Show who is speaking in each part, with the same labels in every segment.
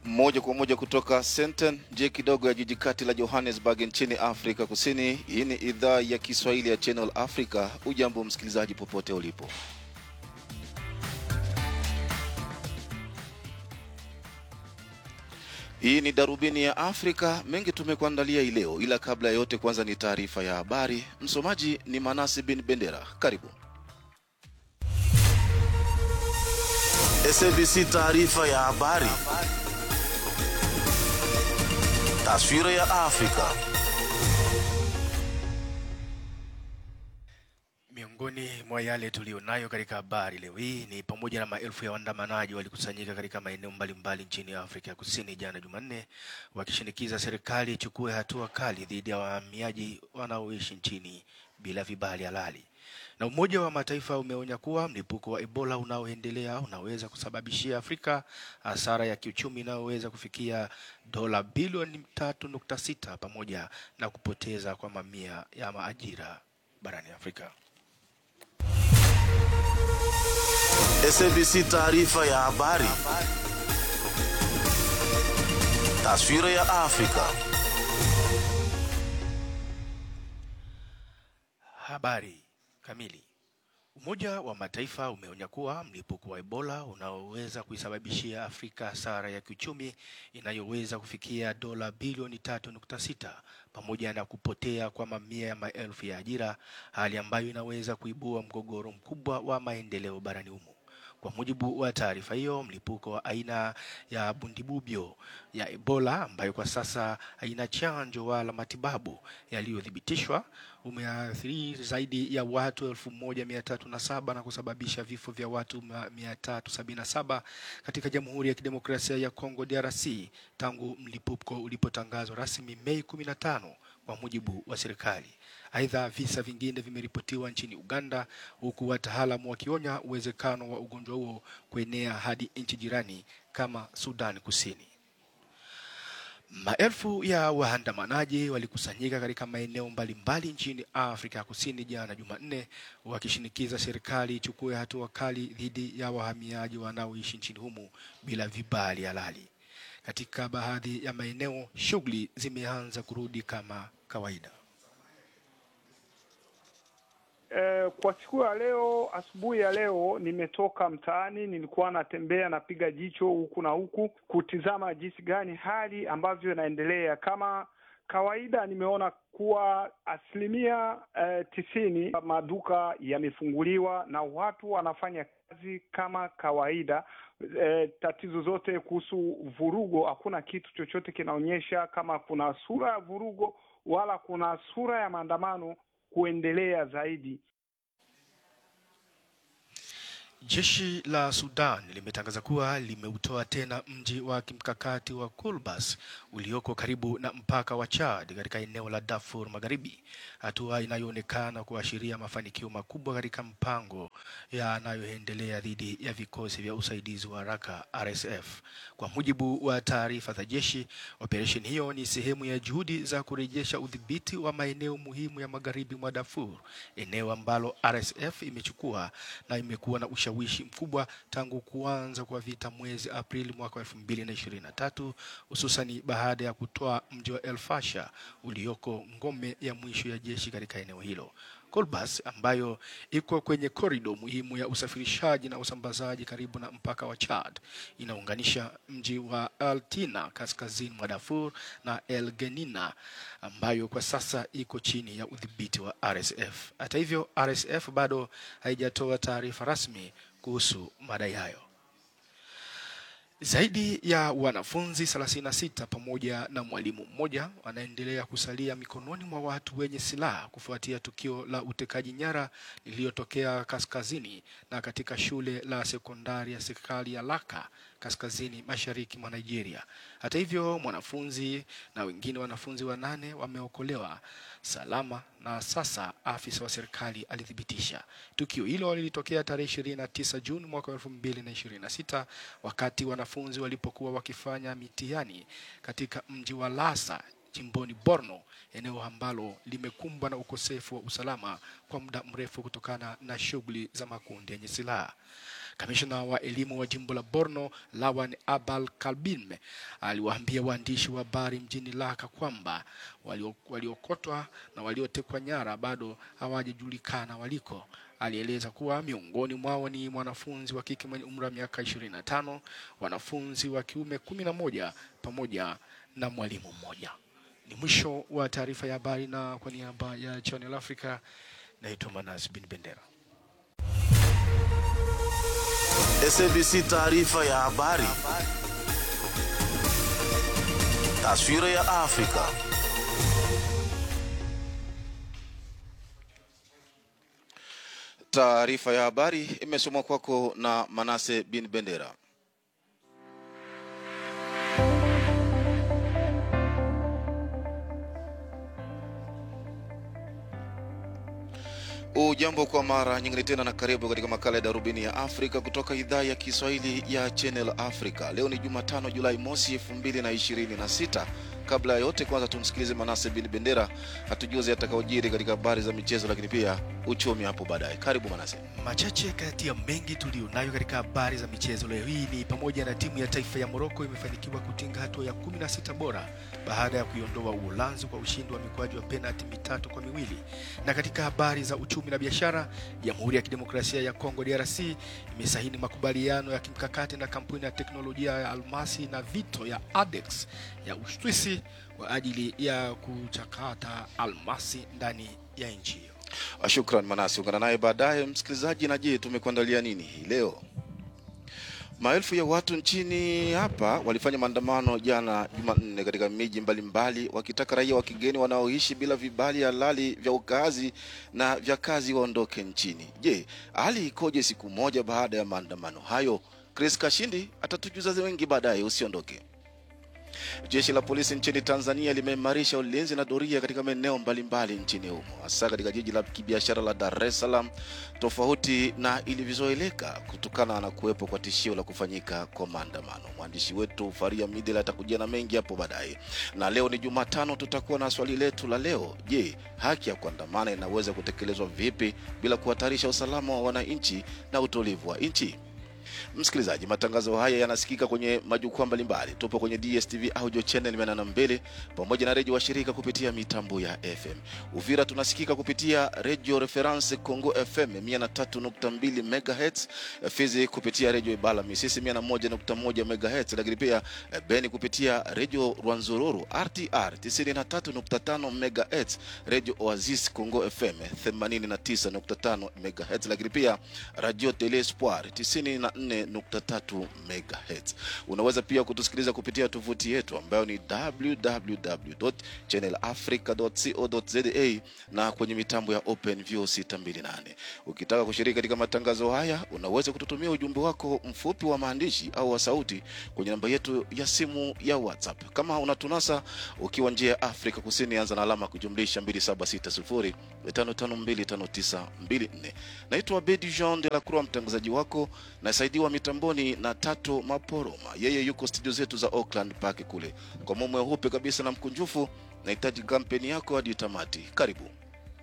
Speaker 1: moja kwa moja kutoka Sandton, nje kidogo ya jiji kati la Johannesburg nchini Afrika Kusini. Hii ni idhaa ya Kiswahili ya Channel Africa. Ujambo msikilizaji, popote ulipo. Hii ni darubini ya Afrika. Mengi tumekuandalia hii leo, ila kabla ya yote, kwanza ni taarifa ya habari. Msomaji ni Manasi bin Bendera. Karibu.
Speaker 2: SABC taarifa ya habari. Taswira ya Afrika.
Speaker 3: Miongoni mwa yale tuliyonayo katika habari leo hii ni pamoja na maelfu ya waandamanaji walikusanyika katika maeneo mbalimbali nchini Afrika Kusini jana Jumanne, wakishinikiza serikali ichukue hatua kali dhidi ya wahamiaji wanaoishi nchini bila vibali halali. Na Umoja wa Mataifa umeonya kuwa mlipuko wa Ebola unaoendelea unaweza kusababishia Afrika hasara ya kiuchumi inayoweza kufikia dola bilioni tatu nukta sita pamoja na kupoteza kwa mamia ya maajira barani Afrika.
Speaker 2: SABC taarifa ya habari. Taswira ya Afrika.
Speaker 3: Habari kamili. Umoja wa Mataifa umeonya kuwa mlipuko wa Ebola unaoweza kuisababishia Afrika hasara ya kiuchumi inayoweza kufikia dola bilioni tatu nukta sita pamoja na kupotea kwa mamia ya maelfu ya ajira, hali ambayo inaweza kuibua mgogoro mkubwa wa maendeleo barani humo. Kwa mujibu wa taarifa hiyo, mlipuko wa aina ya bundibubyo ya Ebola ambayo kwa sasa haina chanjo wala matibabu yaliyothibitishwa umeathiri zaidi ya watu elfu moja mia tatu na saba na kusababisha vifo vya watu mia tatu sabini na saba katika Jamhuri ya Kidemokrasia ya Kongo DRC tangu mlipuko ulipotangazwa rasmi Mei kumi na tano kwa mujibu wa serikali. Aidha, visa vingine vimeripotiwa nchini Uganda, huku wataalamu wakionya uwezekano wa ugonjwa huo kuenea hadi nchi jirani kama Sudan Kusini. Maelfu ya waandamanaji walikusanyika katika maeneo mbalimbali nchini Afrika Kusini jana Jumanne, wakishinikiza serikali ichukue hatua kali dhidi ya wahamiaji wanaoishi nchini humo bila vibali halali. Katika baadhi ya maeneo, shughuli zimeanza kurudi kama kawaida.
Speaker 4: Eh, kwa siku ya leo, asubuhi ya leo nimetoka mtaani, nilikuwa natembea napiga jicho huku na huku kutizama jinsi gani hali ambavyo inaendelea. Kama kawaida, nimeona kuwa asilimia eh, tisini maduka yamefunguliwa na watu wanafanya kazi kama kawaida. Eh, tatizo zote kuhusu vurugo, hakuna kitu chochote kinaonyesha kama kuna sura ya vurugo wala kuna sura ya maandamano kuendelea zaidi.
Speaker 3: Jeshi la Sudan limetangaza kuwa limeutoa tena mji wa kimkakati wa Kulbas ulioko karibu na mpaka wa Chad katika eneo la Darfur Magharibi, hatua inayoonekana kuashiria mafanikio makubwa katika mpango yanayoendelea dhidi ya vikosi vya usaidizi wa haraka RSF. Kwa mujibu wa taarifa za jeshi, operesheni hiyo ni sehemu ya juhudi za kurejesha udhibiti wa maeneo muhimu ya magharibi mwa Darfur, eneo ambalo RSF imechukua na imekuwa na ushawishi mkubwa tangu kuanza kwa vita mwezi Aprili mwaka elfu mbili na ishirini na tatu hususani baada ya kutoa mji wa El Fasher ulioko ngome ya mwisho ya jeshi katika eneo hilo. Kolbas ambayo iko kwenye korido muhimu ya usafirishaji na usambazaji karibu na mpaka wa Chad inaunganisha mji wa Al Tina kaskazini mwa Darfur na El Genina ambayo kwa sasa iko chini ya udhibiti wa RSF. Hata hivyo, RSF bado haijatoa taarifa rasmi kuhusu madai hayo. Zaidi ya wanafunzi 36 pamoja na mwalimu mmoja wanaendelea kusalia mikononi mwa watu wenye silaha kufuatia tukio la utekaji nyara lililotokea kaskazini na katika shule la sekondari ya serikali ya Laka kaskazini mashariki mwa Nigeria. Hata hivyo, mwanafunzi na wengine wanafunzi wanane wameokolewa salama na sasa afisa wa serikali alithibitisha. Tukio hilo lilitokea tarehe 29 Juni mwaka 2026 wakati wanafunzi walipokuwa wakifanya mitihani katika mji wa Lasa jimboni Borno, eneo ambalo limekumbwa na ukosefu wa usalama kwa muda mrefu kutokana na shughuli za makundi yenye silaha. Kamishna wa elimu wa jimbo la Borno Lawan Abal Kalbin aliwaambia waandishi wa habari mjini Laka kwamba walio- waliokotwa na waliotekwa nyara bado hawajajulikana waliko. Alieleza kuwa miongoni mwao ni mwanafunzi wa kike mwenye umri wa miaka 25, wanafunzi wa kiume kumi na moja pamoja na mwalimu mmoja. Ni mwisho wa taarifa ya habari, na kwa niaba ya Channel Africa naitwa Manas bin Bendera.
Speaker 2: SABC taarifa ya habari. Taswira ya Afrika.
Speaker 1: Taarifa ya habari imesomwa kwako na Manase bin Bendera. Ujambo kwa mara nyingine tena na karibu katika makala ya darubini ya Afrika kutoka idhaa ya Kiswahili ya Channel Africa. Leo ni Jumatano, Julai mosi elfu mbili na ishirini na sita. Kabla ya yote, kwanza tumsikilize Manase bin Bendera atujuze atakaojiri katika habari za michezo, lakini pia uchumi hapo baadaye. Karibu Manase.
Speaker 3: Machache kati ya mengi tuliyonayo katika habari za michezo leo hii ni pamoja na timu ya taifa ya Moroko imefanikiwa kutinga hatua ya 16 bora baada ya kuiondoa Uholanzi kwa ushindi wa mikwaju wa penalti mitatu kwa miwili. Na katika habari za uchumi na biashara, Jamhuri ya Kidemokrasia ya Kongo DRC imesahini makubaliano ya kimkakati na kampuni ya teknolojia ya almasi na vito ya Adex ya Uswisi kwa ajili ya kuchakata almasi ndani ya nchi hiyo.
Speaker 1: Shukran Manasi, ungana naye baadaye msikilizaji. Na je, tumekuandalia nini hii leo? Maelfu ya watu nchini hapa walifanya maandamano jana Jumanne katika miji mbalimbali wakitaka raia wa kigeni wanaoishi bila vibali halali vya ukaazi na vya kazi waondoke nchini. Je, hali ikoje siku moja baada ya maandamano hayo? Chris Kashindi atatujuza wengi baadaye, usiondoke. Jeshi la polisi nchini Tanzania limeimarisha ulinzi na doria katika maeneo mbalimbali nchini humo, hasa katika jiji la kibiashara la Dar es Salaam, tofauti na ilivyozoeleka kutokana na kuwepo kwa tishio la kufanyika kwa maandamano. Mwandishi wetu Faria Midela atakujia na mengi hapo baadaye. Na leo ni Jumatano, tutakuwa na swali letu la leo. Je, haki ya kuandamana inaweza kutekelezwa vipi bila kuhatarisha usalama wa wananchi na utulivu wa nchi? Msikilizaji, matangazo haya yanasikika kwenye majukwaa mbalimbali. Tupo kwenye DSTV audio channel 82 pamoja na redio washirika kupitia mitambo ya FM. Uvira tunasikika kupitia redio Reference Congo FM 103.2 MHz, Fizi kupitia redio Ibala Misisi 101.1 MHz, lakini pia eh, Beni kupitia redio Rwanzururu RTR 93.5 MHz, redio Oasis Congo FM 89.5 MHz, lakini pia radio Tele Espoir 94.3 MHz. Unaweza pia kutusikiliza kupitia tovuti yetu ambayo ni www.channelafrica.co.za na kwenye mitambo ya OpenView 628. Ukitaka kushiriki katika matangazo haya, unaweza kututumia ujumbe wako mfupi wa maandishi au wa sauti kwenye namba yetu ya simu ya WhatsApp. Kama unatunasa ukiwa nje ya Afrika Kusini, anza na alama kujumlisha 2760552594. Naitwa Bedi Jean de la Croix, mtangazaji wako nasaidiwa mitamboni na Tato Maporoma, yeye yuko studio zetu za Auckland Park kule. Kwa moyo mweupe kabisa na mkunjufu, nahitaji kampeni yako hadi tamati. Karibu.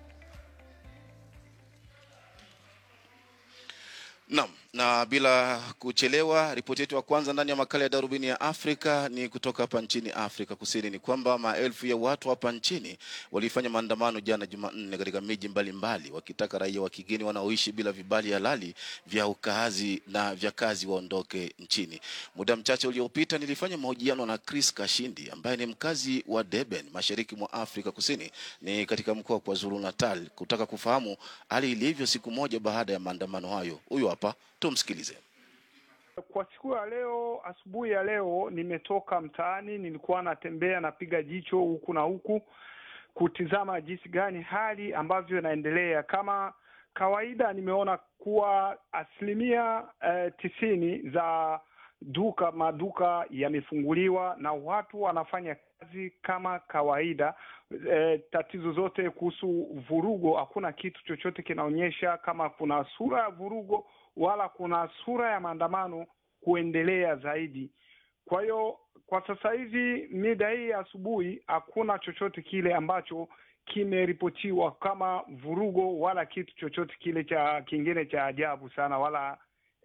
Speaker 1: Naam, na bila kuchelewa, ripoti yetu ya kwanza ndani ya makala ya darubini ya Afrika ni kutoka hapa nchini Afrika Kusini. Ni kwamba maelfu ya watu hapa nchini walifanya maandamano jana Jumanne katika miji mbalimbali wakitaka raia wa kigeni wanaoishi bila vibali halali vya ukaazi na vya kazi waondoke nchini. Muda mchache uliopita nilifanya mahojiano na Chris Kashindi ambaye ni mkazi wa Durban, mashariki mwa Afrika Kusini, ni katika mkoa wa KwaZulu Natal, kutaka kufahamu hali ilivyo siku moja baada ya maandamano hayo. Huyu hapa, tumsikilize.
Speaker 4: Kwa siku ya leo, asubuhi ya leo, nimetoka mtaani, nilikuwa natembea napiga jicho huku na huku kutizama jinsi gani hali ambavyo inaendelea. Kama kawaida, nimeona kuwa asilimia eh, tisini za duka maduka yamefunguliwa na watu wanafanya kazi kama kawaida. E, tatizo zote kuhusu vurugo, hakuna kitu chochote kinaonyesha kama kuna sura ya vurugo wala kuna sura ya maandamano kuendelea zaidi. Kwa hiyo kwa sasa hivi mida hii ya asubuhi hakuna chochote kile ambacho kimeripotiwa kama vurugo wala kitu chochote kile cha kingine cha ajabu sana wala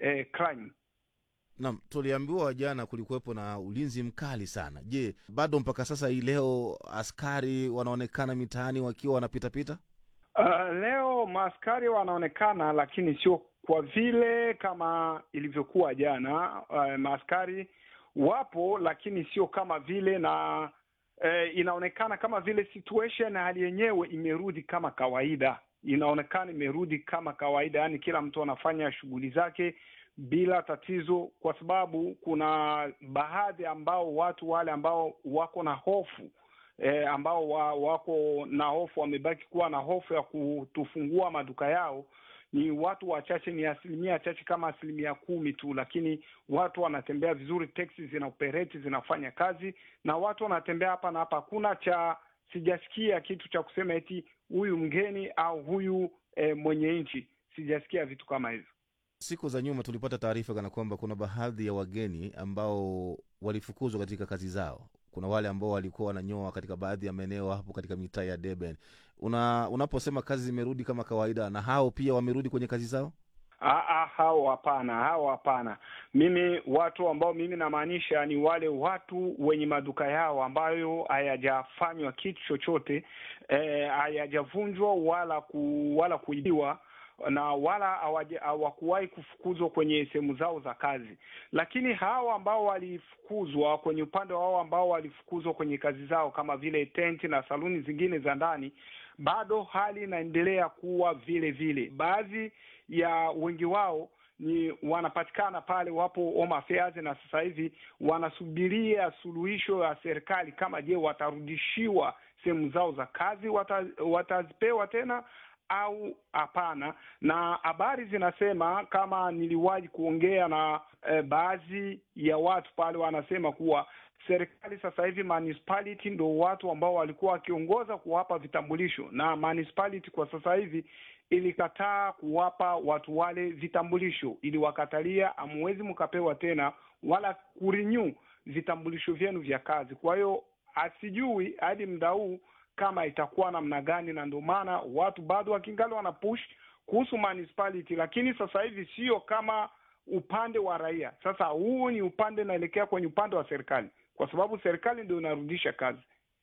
Speaker 4: eh, crime.
Speaker 5: Naam, tuliambiwa jana kulikuwepo na ulinzi mkali sana. Je, bado mpaka sasa hii leo askari wanaonekana mitaani wakiwa wanapitapita?
Speaker 4: Uh, leo maaskari wanaonekana, lakini sio kwa vile kama ilivyokuwa jana. Uh, maaskari wapo, lakini sio kama vile na uh, inaonekana kama vile situation hali yenyewe imerudi kama kawaida, inaonekana imerudi kama kawaida, yaani kila mtu anafanya shughuli zake bila tatizo, kwa sababu kuna baadhi ambao watu wale ambao wako na hofu e, ambao wa, wako na hofu wamebaki kuwa na hofu ya kutufungua maduka yao ni watu wachache, ni asilimia chache kama asilimia kumi tu, lakini watu wanatembea vizuri, teksi zina operate zinafanya kazi na watu wanatembea hapa na hapa. Hakuna cha sijasikia kitu cha kusema eti huyu mgeni au huyu e, mwenye nchi, sijasikia vitu kama hivyo.
Speaker 5: Siku za nyuma tulipata taarifa kana kwamba kuna baadhi ya wageni ambao walifukuzwa katika kazi zao. Kuna wale ambao walikuwa wananyoa katika baadhi ya maeneo hapo katika mitaa ya Durban. Una, unaposema kazi zimerudi kama kawaida, na hao pia wamerudi kwenye kazi zao?
Speaker 4: Ah, ah, hao hapana, hao hapana. Mimi watu ambao mimi namaanisha ni wale watu wenye maduka yao ambayo hayajafanywa kitu chochote eh, hayajavunjwa wala ku, wala kuibiwa na wala hawaja- hawakuwahi kufukuzwa kwenye sehemu zao za kazi, lakini hao ambao walifukuzwa kwenye upande wao ambao walifukuzwa kwenye kazi zao kama vile tenti na saluni zingine za ndani, bado hali inaendelea kuwa vile vile. Baadhi ya wengi wao ni wanapatikana pale, wapo home affairs, na sasa hivi wanasubiria suluhisho ya serikali kama je, watarudishiwa sehemu zao za kazi, wata, watazipewa tena au hapana. Na habari zinasema kama niliwahi kuongea na eh, baadhi ya watu pale, wanasema kuwa serikali sasa hivi municipality ndo watu ambao walikuwa wakiongoza kuwapa vitambulisho, na municipality kwa sasa hivi ilikataa kuwapa watu wale vitambulisho, iliwakatalia, hamwezi mkapewa tena wala kurenew vitambulisho vyenu vya kazi. Kwa hiyo asijui hadi muda huu kama itakuwa namna gani, na ndio maana watu bado wakingali wana push kuhusu municipality, lakini sasa hivi sio kama upande wa raia. Sasa huu ni upande unaelekea kwenye upande wa serikali, kwa sababu serikali ndio inarudisha kazi.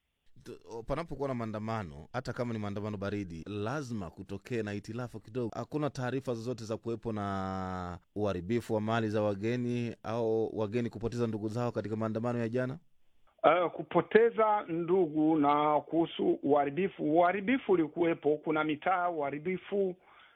Speaker 5: T- Panapokuwa na maandamano, hata kama ni maandamano baridi, lazima kutokee na itilafu kidogo. Hakuna taarifa zozote za kuwepo na uharibifu wa mali za wageni au wageni kupoteza ndugu zao katika maandamano ya jana.
Speaker 4: Uh, kupoteza ndugu na kuhusu uharibifu, uharibifu ulikuwepo. Kuna mitaa uharibifu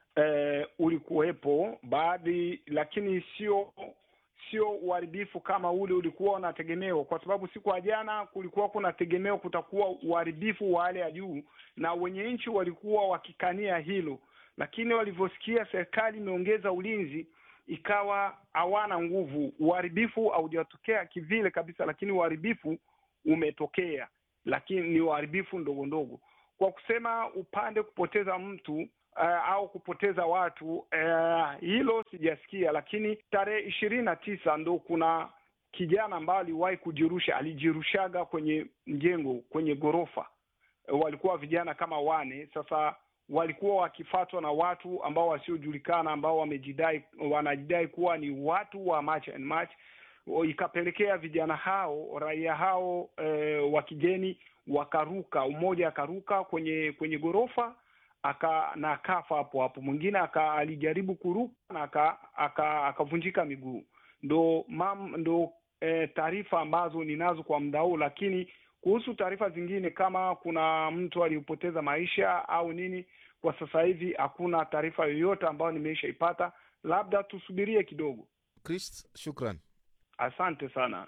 Speaker 4: eh, ulikuwepo baadhi, lakini sio sio uharibifu kama ule ulikuwa unategemewa, kwa sababu siku ya jana kulikuwa kuna tegemeo kutakuwa uharibifu wa hali ya juu, na wenye nchi walikuwa wakikania hilo, lakini walivyosikia serikali imeongeza ulinzi ikawa hawana nguvu. Uharibifu haujatokea kivile kabisa, lakini uharibifu umetokea, lakini ni uharibifu ndogo ndogo. Kwa kusema upande kupoteza mtu uh, au kupoteza watu uh, hilo sijasikia, lakini tarehe ishirini na tisa ndo kuna kijana ambaye aliwahi kujirusha, alijirushaga kwenye mjengo, kwenye ghorofa. Eh, walikuwa vijana kama wane. Sasa walikuwa wakifatwa na watu ambao wasiojulikana ambao wamejidai wanajidai kuwa ni watu wa March and March O, ikapelekea vijana hao raia hao e, wa kigeni wakaruka, mmoja akaruka kwenye kwenye ghorofa aka na akafa hapo hapo, mwingine aka alijaribu kuruka na aka- aka- akavunjika miguu. Ndo mam, ndo e, taarifa ambazo ninazo kwa muda huu, lakini kuhusu taarifa zingine kama kuna mtu aliyopoteza maisha au nini, kwa sasa hivi hakuna taarifa yoyote ambayo nimeishaipata, labda tusubirie kidogo.
Speaker 5: Chris, shukran.
Speaker 4: Asante sana.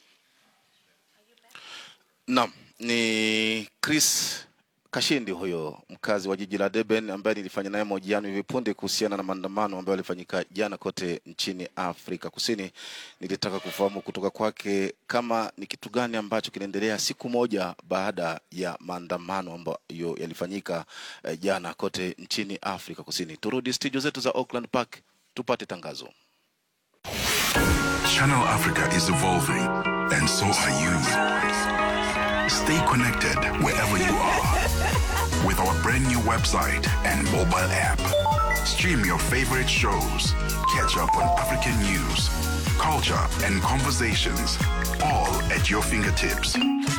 Speaker 1: Naam, ni Chris Kashindi huyo mkazi wa jiji la Durban ambaye nilifanya naye mahojiano hivi punde kuhusiana na maandamano ambayo yalifanyika jana kote nchini Afrika Kusini. Nilitaka kufahamu kutoka kwake kama ni kitu gani ambacho kinaendelea siku moja baada ya maandamano ambayo yalifanyika eh, jana kote nchini Afrika Kusini. Turudi studio zetu za Auckland Park tupate tangazo.
Speaker 6: Channel Africa is evolving, and so are you. Stay connected wherever you are with our brand new website and mobile app. Stream your favorite shows, catch up on African news, culture, and conversations, all at your fingertips.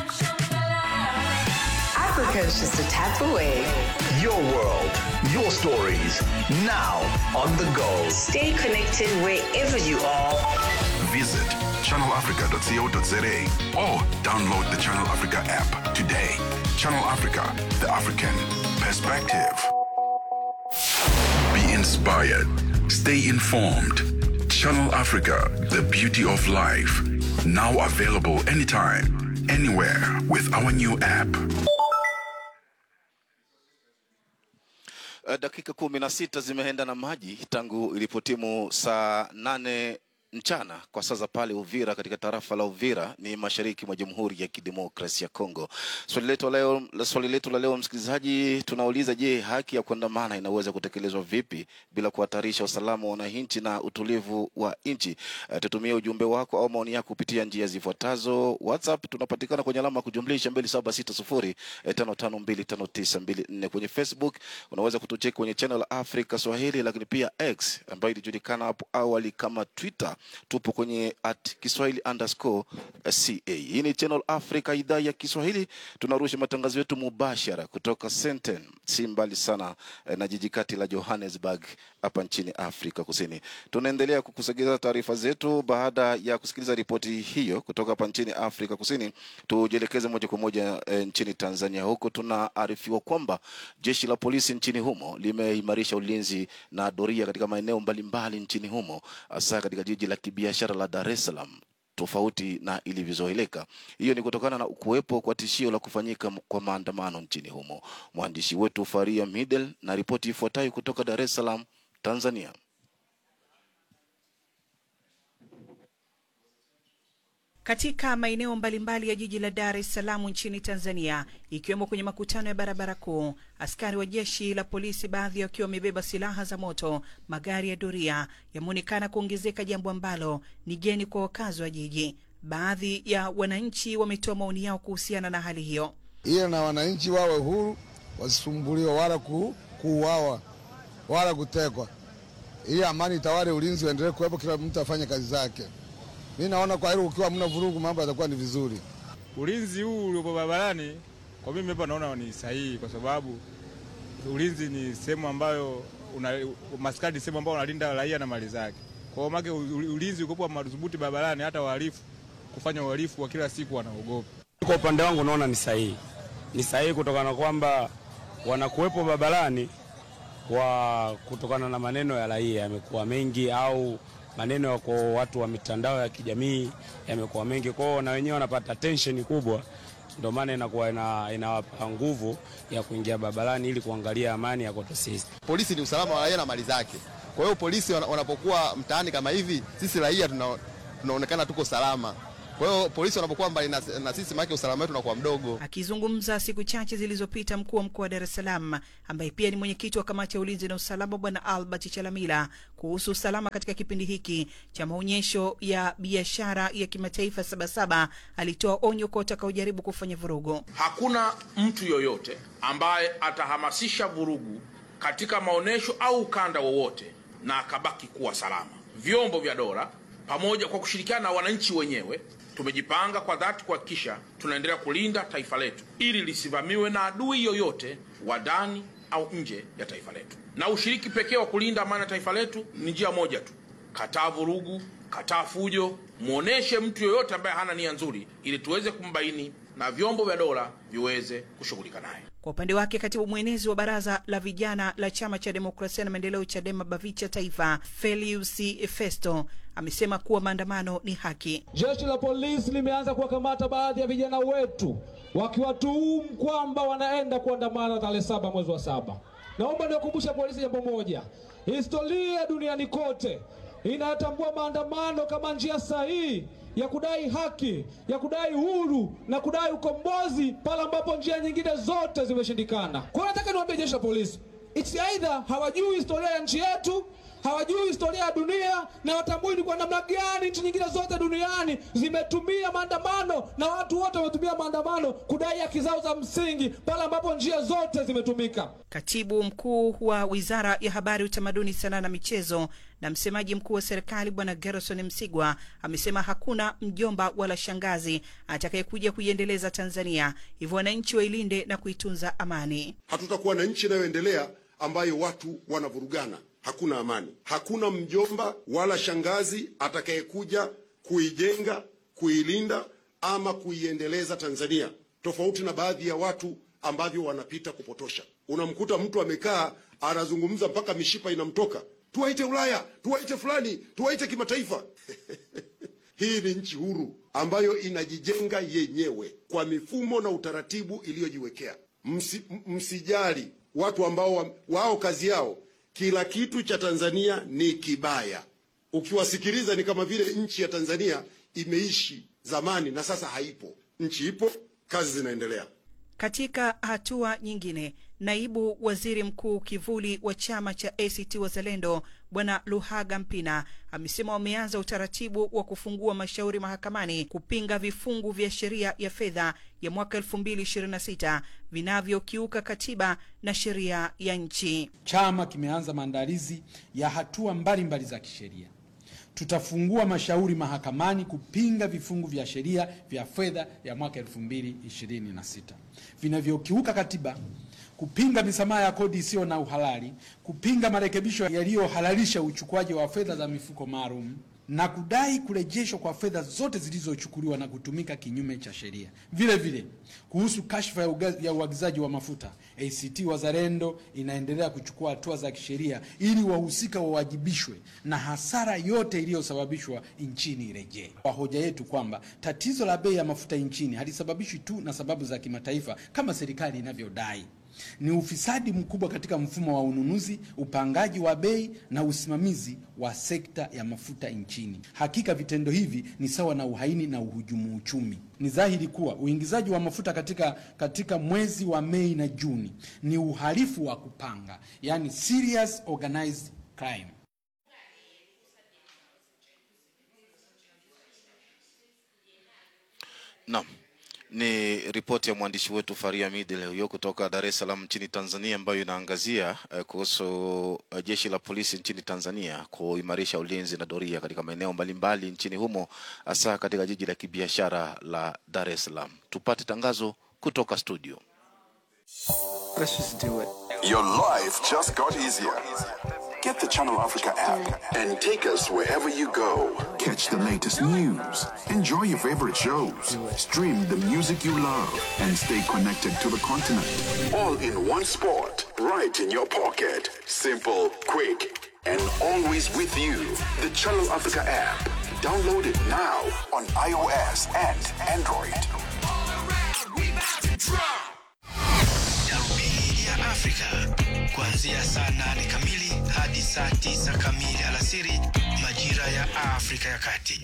Speaker 7: Africa is just a tap away.
Speaker 8: Your world, your stories, now on the go.
Speaker 7: Stay connected wherever you are.
Speaker 6: Visit channelafrica.co.za or download the Channel Africa app today. Channel Africa, the African perspective. Be inspired. Stay informed. Channel Africa, the beauty of life. Now available anytime, anywhere with our new app.
Speaker 1: Uh, dakika kumi na sita zimeenda na maji tangu ilipotimu saa nane mchana kwa saa za pale Uvira katika tarafa la Uvira ni mashariki mwa Jamhuri ya Kidemokrasia ya Kongo. Swali letu leo, swali letu la leo msikilizaji, tunauliza je, haki ya kuandamana inaweza kutekelezwa vipi bila kuhatarisha usalama wa wananchi na utulivu wa nchi? Uh, tutumie ujumbe wako au maoni yako kupitia njia zifuatazo. WhatsApp tunapatikana kwenye alama ya kujumlisha 276055259254. Kwenye Facebook unaweza kutucheki kwenye channel Africa Swahili, lakini pia X ambayo ilijulikana hapo awali kama Twitter tupo kwenye at Kiswahili underscore ca. Hii ni Channel Africa, idhaa ya Kiswahili. Tunarusha matangazo yetu mubashara kutoka Senten, si mbali sana eh, na jiji kati la Johannesburg hapa nchini Afrika Kusini. Tunaendelea kukusogeza taarifa zetu baada ya kusikiliza ripoti hiyo kutoka hapa nchini Afrika Kusini. Tujielekeze moja kwa moja eh, nchini Tanzania. Huko tunaarifiwa kwamba jeshi la polisi nchini humo limeimarisha ulinzi na doria katika maeneo mbalimbali nchini humo, hasa katika jiji la kibiashara la Dar es Salaam tofauti na ilivyozoeleka. Hiyo ni kutokana na kuwepo kwa tishio la kufanyika kwa maandamano nchini humo. Mwandishi wetu Faria Midel na ripoti ifuatayo kutoka Dar es Salaam, Tanzania.
Speaker 9: Katika maeneo mbalimbali ya jiji la Dar es Salaam nchini Tanzania, ikiwemo kwenye makutano ya barabara kuu, askari wa jeshi la polisi, baadhi wakiwa wamebeba silaha za moto, magari ya doria yameonekana kuongezeka, jambo ambalo ni geni kwa wakazi wa jiji. Baadhi ya wananchi wametoa maoni yao kuhusiana na hali hiyo.
Speaker 10: Ila na wananchi wawe huru, wasisumbuliwe wala ku, kuuawa wala kutekwa, ili amani itawale, ulinzi uendelee kuwepo, kila mtu afanye kazi zake. Mi naona kwa hilo, ukiwa mna vurugu, mambo yatakuwa ni vizuri.
Speaker 11: Ulinzi huu uliopo barabarani kwa mimi hapa naona ni sahihi, kwa sababu ulinzi ni sehemu ambayo una, maskari ni sehemu ambayo unalinda raia na mali zake. Kwa hiyo make ulinzi ukopo madhubuti barabarani, hata wahalifu kufanya uhalifu wa kila siku wanaogopa.
Speaker 12: Kwa upande wangu naona ni sahihi, ni sahihi kutokana na kwamba wanakuwepo barabarani kwa kutokana na maneno ya raia yamekuwa mengi au maneno ya kwa watu wa mitandao ya kijamii yamekuwa mengi kwao, na wenyewe wanapata tension kubwa, ndio maana inakuwa ina, inawapa nguvu ya kuingia barabarani ili kuangalia amani ya kwetu sisi.
Speaker 13: Polisi ni usalama wa raia na mali zake. Kwa hiyo polisi wanapokuwa mtaani kama hivi, sisi raia tuna, tunaonekana tuko salama. Kwa hiyo polisi wanapokuwa mbali na, na sisi, maana usalama wetu unakuwa mdogo.
Speaker 9: Akizungumza siku chache zilizopita, mkuu wa mkoa wa Dar es Salaam ambaye pia ni mwenyekiti wa kamati ya ulinzi na usalama Bwana Albert Chalamila kuhusu usalama katika kipindi hiki cha maonyesho ya biashara ya kimataifa Sabasaba, alitoa onyo kwa watakaojaribu kufanya vurugu.
Speaker 14: Hakuna mtu yoyote ambaye atahamasisha vurugu katika maonyesho au ukanda wowote na akabaki kuwa salama. Vyombo vya dola pamoja kwa kushirikiana na wananchi wenyewe tumejipanga kwa dhati kuhakikisha tunaendelea kulinda taifa letu ili lisivamiwe na adui yoyote wa ndani au nje ya taifa letu. Na ushiriki pekee wa kulinda amani ya taifa letu ni njia moja tu: kataa vurugu, kataa fujo, muoneshe mtu yoyote ambaye hana nia nzuri, ili tuweze kumbaini na vyombo vya dola viweze kushughulika naye.
Speaker 9: Kwa upande wake katibu mwenezi wa baraza la vijana la chama cha demokrasia na maendeleo CHADEMA BAVICHA taifa Felius Festo amesema kuwa maandamano ni haki.
Speaker 15: Jeshi la polisi limeanza kuwakamata baadhi ya vijana wetu wakiwatuhumu kwamba wanaenda kuandamana tarehe saba mwezi wa saba. Naomba niwakumbusha polisi jambo moja, historia duniani kote inatambua maandamano kama njia sahihi ya kudai haki, ya kudai huru na kudai ukombozi pale ambapo njia nyingine zote zimeshindikana. Kwa hiyo nataka niwaambie jeshi la polisi, it's either hawajui historia ya nchi yetu hawajui historia ya dunia na watambui ni kwa namna gani nchi nyingine zote duniani zimetumia maandamano na watu wote wametumia maandamano kudai haki zao za msingi pale ambapo njia zote zimetumika.
Speaker 9: Katibu mkuu wa wizara ya habari, utamaduni, sanaa na michezo na msemaji mkuu wa serikali Bwana Gerson Msigwa amesema hakuna mjomba wala shangazi atakayekuja kuiendeleza Tanzania, hivyo wananchi wailinde na kuitunza amani.
Speaker 16: Hatutakuwa na nchi inayoendelea ambayo watu wanavurugana, hakuna amani. Hakuna mjomba wala shangazi atakayekuja kuijenga, kuilinda ama kuiendeleza Tanzania, tofauti na baadhi ya watu ambavyo wanapita kupotosha. Unamkuta mtu amekaa anazungumza mpaka mishipa inamtoka, tuwaite Ulaya, tuwaite fulani, tuwaite kimataifa. Hii ni nchi huru ambayo inajijenga yenyewe kwa mifumo na utaratibu iliyojiwekea. Msi, msijali watu ambao wa, wao kazi yao kila kitu cha Tanzania ni kibaya. Ukiwasikiliza ni kama vile nchi ya Tanzania imeishi zamani na sasa haipo. Nchi ipo, kazi zinaendelea.
Speaker 9: Katika hatua nyingine, naibu waziri mkuu kivuli wa chama cha ACT Wazalendo Bwana Luhaga Mpina amesema wameanza utaratibu wa kufungua mashauri mahakamani kupinga vifungu vya sheria ya fedha ya mwaka 2026 vinavyokiuka katiba na sheria ya nchi.
Speaker 17: Chama kimeanza maandalizi ya hatua mbalimbali za kisheria. Tutafungua mashauri mahakamani kupinga vifungu vya sheria vya fedha ya mwaka 2026 vinavyokiuka katiba, kupinga misamaha ya kodi isiyo na uhalali, kupinga marekebisho yaliyohalalisha uchukuaji wa fedha za mifuko maalum na kudai kurejeshwa kwa fedha zote zilizochukuliwa na kutumika kinyume cha sheria. Vile vile kuhusu kashfa ya, ya uagizaji wa mafuta, ACT Wazalendo inaendelea kuchukua hatua za kisheria ili wahusika wawajibishwe na hasara yote iliyosababishwa nchini irejee. Kwa hoja yetu kwamba tatizo la bei ya mafuta nchini halisababishwi tu na sababu za kimataifa kama serikali inavyodai ni ufisadi mkubwa katika mfumo wa ununuzi, upangaji wa bei na usimamizi wa sekta ya mafuta nchini. Hakika vitendo hivi ni sawa na uhaini na uhujumu uchumi. Ni dhahiri kuwa uingizaji wa mafuta katika, katika mwezi wa Mei na Juni ni uhalifu wa kupanga, yani serious organized crime.
Speaker 1: Naam. Ni ripoti ya mwandishi wetu Faria Midi leo hiyo kutoka Dar es Salaam nchini Tanzania, ambayo inaangazia uh, kuhusu uh, jeshi la polisi nchini Tanzania kuimarisha ulinzi na doria katika maeneo mbalimbali nchini humo, hasa katika jiji la kibiashara la Dar es Salaam. Tupate tangazo kutoka studio.
Speaker 18: Let's just do it.
Speaker 6: Your life just got easier. Get the Channel Africa app and take us wherever you go. Catch the latest news, enjoy your favorite shows, stream the music you love, and stay connected to the continent. All in one spot, right in your pocket. Simple, quick, and always with you. The Channel Africa app. Download it now on iOS and Android.
Speaker 19: Darubini ya Afrika kuanzia saa nane kamili hadi saa tisa kamili alasiri majira ya Afrika ya Kati.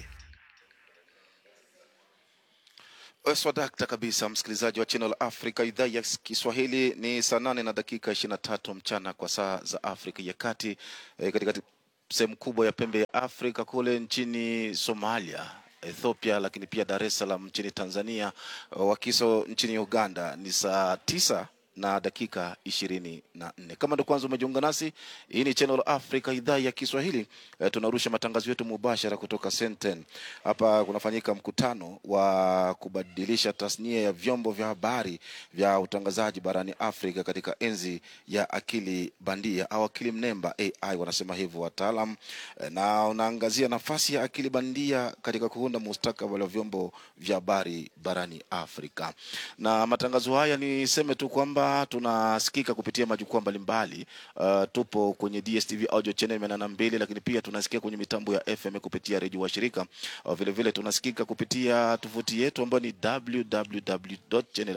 Speaker 1: Swadakta kabisa, msikilizaji wa Channel Africa idhaa ya Kiswahili. Ni saa nane na dakika ishirini na tatu mchana kwa saa za Afrika ya Kati, e, katika sehemu kubwa ya pembe ya Afrika kule nchini Somalia Ethiopia, lakini pia Dar es Salaam nchini Tanzania, Wakiso nchini Uganda ni saa tisa na dakika ishirini na nne. Kama ndo kwanza umejiunga nasi, hii ni Channel Africa idhaa ya Kiswahili. E, tunarusha matangazo yetu mubashara kutoka Senten. Hapa kunafanyika mkutano wa kubadilisha tasnia ya vyombo vya habari vya utangazaji barani Afrika katika enzi ya akili bandia au akili mnemba AI wanasema hivyo wataalam, e, na unaangazia nafasi ya akili bandia katika kuunda mustakabali wa vyombo vya habari barani Afrika. Na matangazo haya niseme tu kwamba tunasikika kupitia majukwaa mbalimbali. Uh, tupo kwenye DSTV audio channel mia nane na mbili, lakini pia tunasikia kwenye mitambo ya FM kupitia redio wa shirika. Uh, vile vile tunasikika kupitia tovuti yetu ambayo ni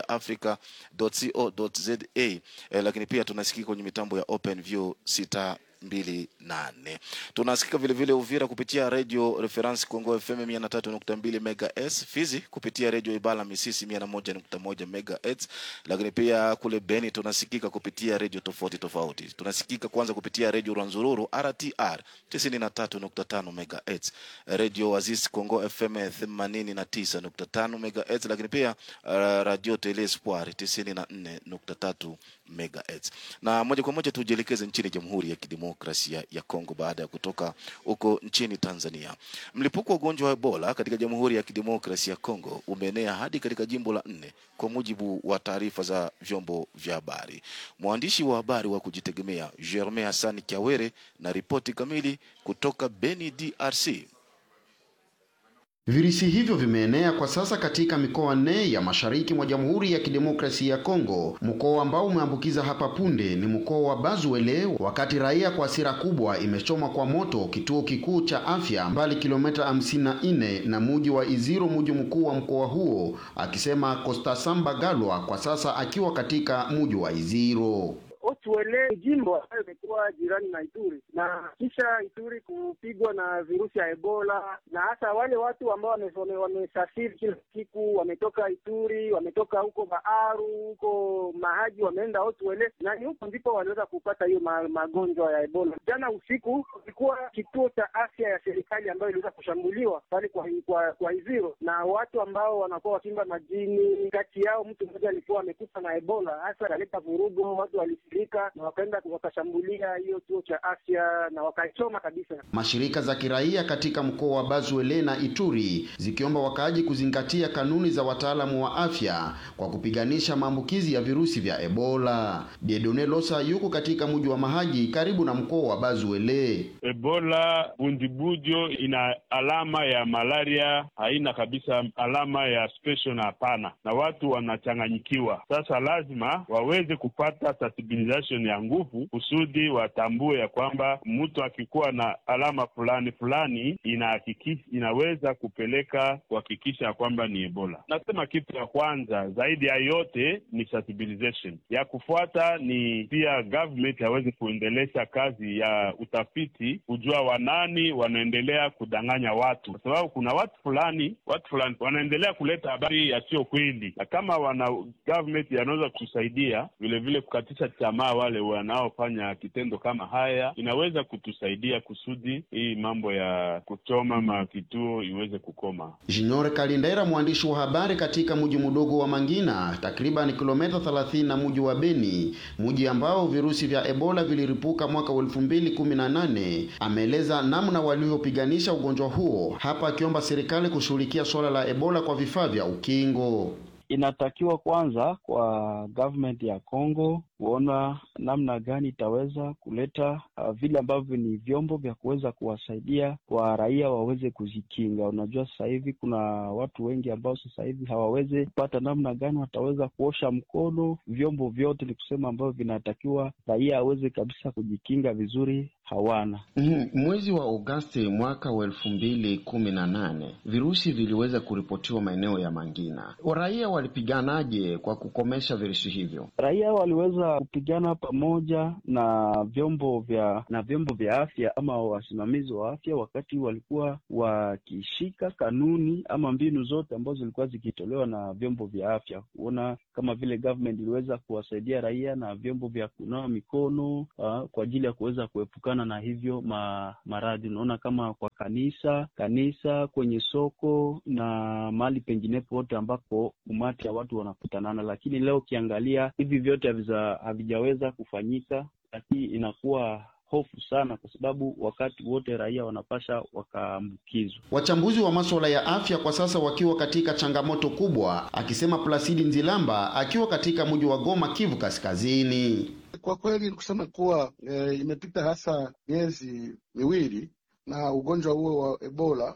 Speaker 1: www.channelafrica.co.za. Eh, lakini pia tunasikika kwenye mitambo ya OpenView 6 mbili nane. Tunasikika vilevile Uvira kupitia redio Reference Congo FM mia na tatu nukta mbili megahertz, Fizi kupitia redio Ibala Misisi mia na moja nukta moja megahertz, lakini pia kule Beni tunasikika kupitia redio tofauti tofauti. Tunasikika kwanza kupitia redio Rwanzururu RTR tisini na tatu nukta tano megahertz, redio Wazis Congo FM themanini na tisa nukta tano megahertz, lakini pia uh, radio Tele Espoir tisini na nne nukta tatu megahertz. Na moja kwa moja tujielekeze nchini Jamhuri ya Kidemokrasia ya Kongo baada ya kutoka huko nchini Tanzania. Mlipuko wa ugonjwa wa Ebola katika Jamhuri ya Kidemokrasia ya Kongo umeenea hadi katika jimbo la nne kwa mujibu wa taarifa za vyombo vya habari. Mwandishi wa habari wa kujitegemea Germain Hassan Kiawere na ripoti kamili kutoka Beni, DRC.
Speaker 20: Virusi hivyo vimeenea kwa sasa katika mikoa nne ya mashariki mwa Jamhuri ya Kidemokrasia ya Kongo. Mkoa ambao umeambukiza hapa punde ni mkoa wa Bazuele, wakati raia kwa hasira kubwa imechoma kwa moto kituo kikuu cha afya mbali kilomita 54 na muji wa Iziro, muji mkuu wa mkoa huo, akisema Costa Samba Galwa, kwa sasa akiwa katika muji wa Iziro.
Speaker 21: Otuele jimbo ambayo imekuwa jirani na Ituri na kisha Ituri kupigwa na virusi ya Ebola, na hasa wale watu ambao wamesafiri kila siku, wametoka Ituri, wametoka huko Baaru, huko Mahaji, wameenda Otuele, na ni huko ndipo waliweza kupata hiyo ma, magonjwa ya Ebola. Jana usiku kulikuwa kituo cha afya ya serikali ambayo iliweza kushambuliwa pale kwa, kwa, kwa Iziro na watu ambao wanakuwa wakimba majini. Kati yao mtu mmoja alikuwa amekufa na Ebola, hasa aleta vurugu, watu wali na wakaenda wakashambulia hiyo kituo cha afya na wakaichoma kabisa.
Speaker 20: Mashirika za kiraia katika mkoa wa Bazuele na Ituri zikiomba wakaaji kuzingatia kanuni za wataalamu wa afya kwa kupiganisha maambukizi ya virusi vya Ebola. Diedone Losa yuko katika mji wa Mahagi karibu na mkoa wa Bazuele.
Speaker 22: Ebola bundibujo ina alama ya malaria, haina kabisa alama ya special na hapana, na watu wanachanganyikiwa. Sasa lazima waweze kupata sensibilization ya nguvu kusudi watambue ya kwamba mtu akikuwa na alama fulani fulani inahakikisha inaweza kupeleka kuhakikisha ya kwamba ni Ebola. Nasema kitu ya kwanza zaidi ya yote ni sensibilization. Ya kufuata ni pia government hawezi kuendelesha kazi ya utafiti kujua wanani wanaendelea kudanganya watu, kwa sababu kuna watu fulani watu fulani wanaendelea kuleta habari yasiyo kweli, na kama wana government yanaweza kusaidia vilevile kukatisha tamaa wale wanaofanya kitendo kama haya, inaweza kutusaidia kusudi hii mambo ya kuchoma makituo iweze kukoma.
Speaker 20: Junior Kalindera, mwandishi wa habari katika mji mdogo wa Mangina, takriban kilomita 30 na mji wa Beni, mji ambao virusi vya Ebola viliripuka mwaka wa 2018, ameeleza namna walivyopiganisha ugonjwa huo, hapa akiomba serikali kushughulikia suala la Ebola kwa vifaa vya ukingo.
Speaker 23: Inatakiwa kwanza kwa government ya Congo kuona namna gani itaweza kuleta uh, vile ambavyo ni vyombo vya kuweza kuwasaidia kwa raia waweze kujikinga. Unajua, sasa hivi kuna watu wengi ambao sasa hivi hawawezi kupata namna gani wataweza kuosha mkono. Vyombo vyote ni kusema ambavyo vinatakiwa raia aweze kabisa kujikinga vizuri hawana.
Speaker 20: Mm, mwezi wa Agosti mwaka wa elfu mbili kumi na nane virusi viliweza kuripotiwa maeneo ya Mangina. Raia walipiganaje kwa kukomesha virusi hivyo?
Speaker 23: Raia waliweza kupigana pamoja na vyombo vya na vyombo vya afya ama wasimamizi wa afya, wakati walikuwa wakishika kanuni ama mbinu zote ambazo zilikuwa zikitolewa na vyombo vya afya, kuona kama vile government iliweza kuwasaidia raia na vyombo vya kunawa mikono uh, kwa ajili ya kuweza kuepukana na hivyo ma, maradhi. Unaona kama kwa kanisa kanisa, kwenye soko na mahali penginepo wote ambapo umati ya watu wanakutanana, lakini leo ukiangalia hivi vyote havijaweza kufanyika, lakini inakuwa hofu sana, kwa sababu wakati wote raia wanapasha wakaambukizwa.
Speaker 20: Wachambuzi wa masuala ya afya kwa sasa wakiwa katika changamoto kubwa, akisema Plasidi Nzilamba akiwa katika mji wa Goma, Kivu Kaskazini.
Speaker 24: Kwa kweli ni kusema kuwa e, imepita hasa miezi miwili na ugonjwa huo wa Ebola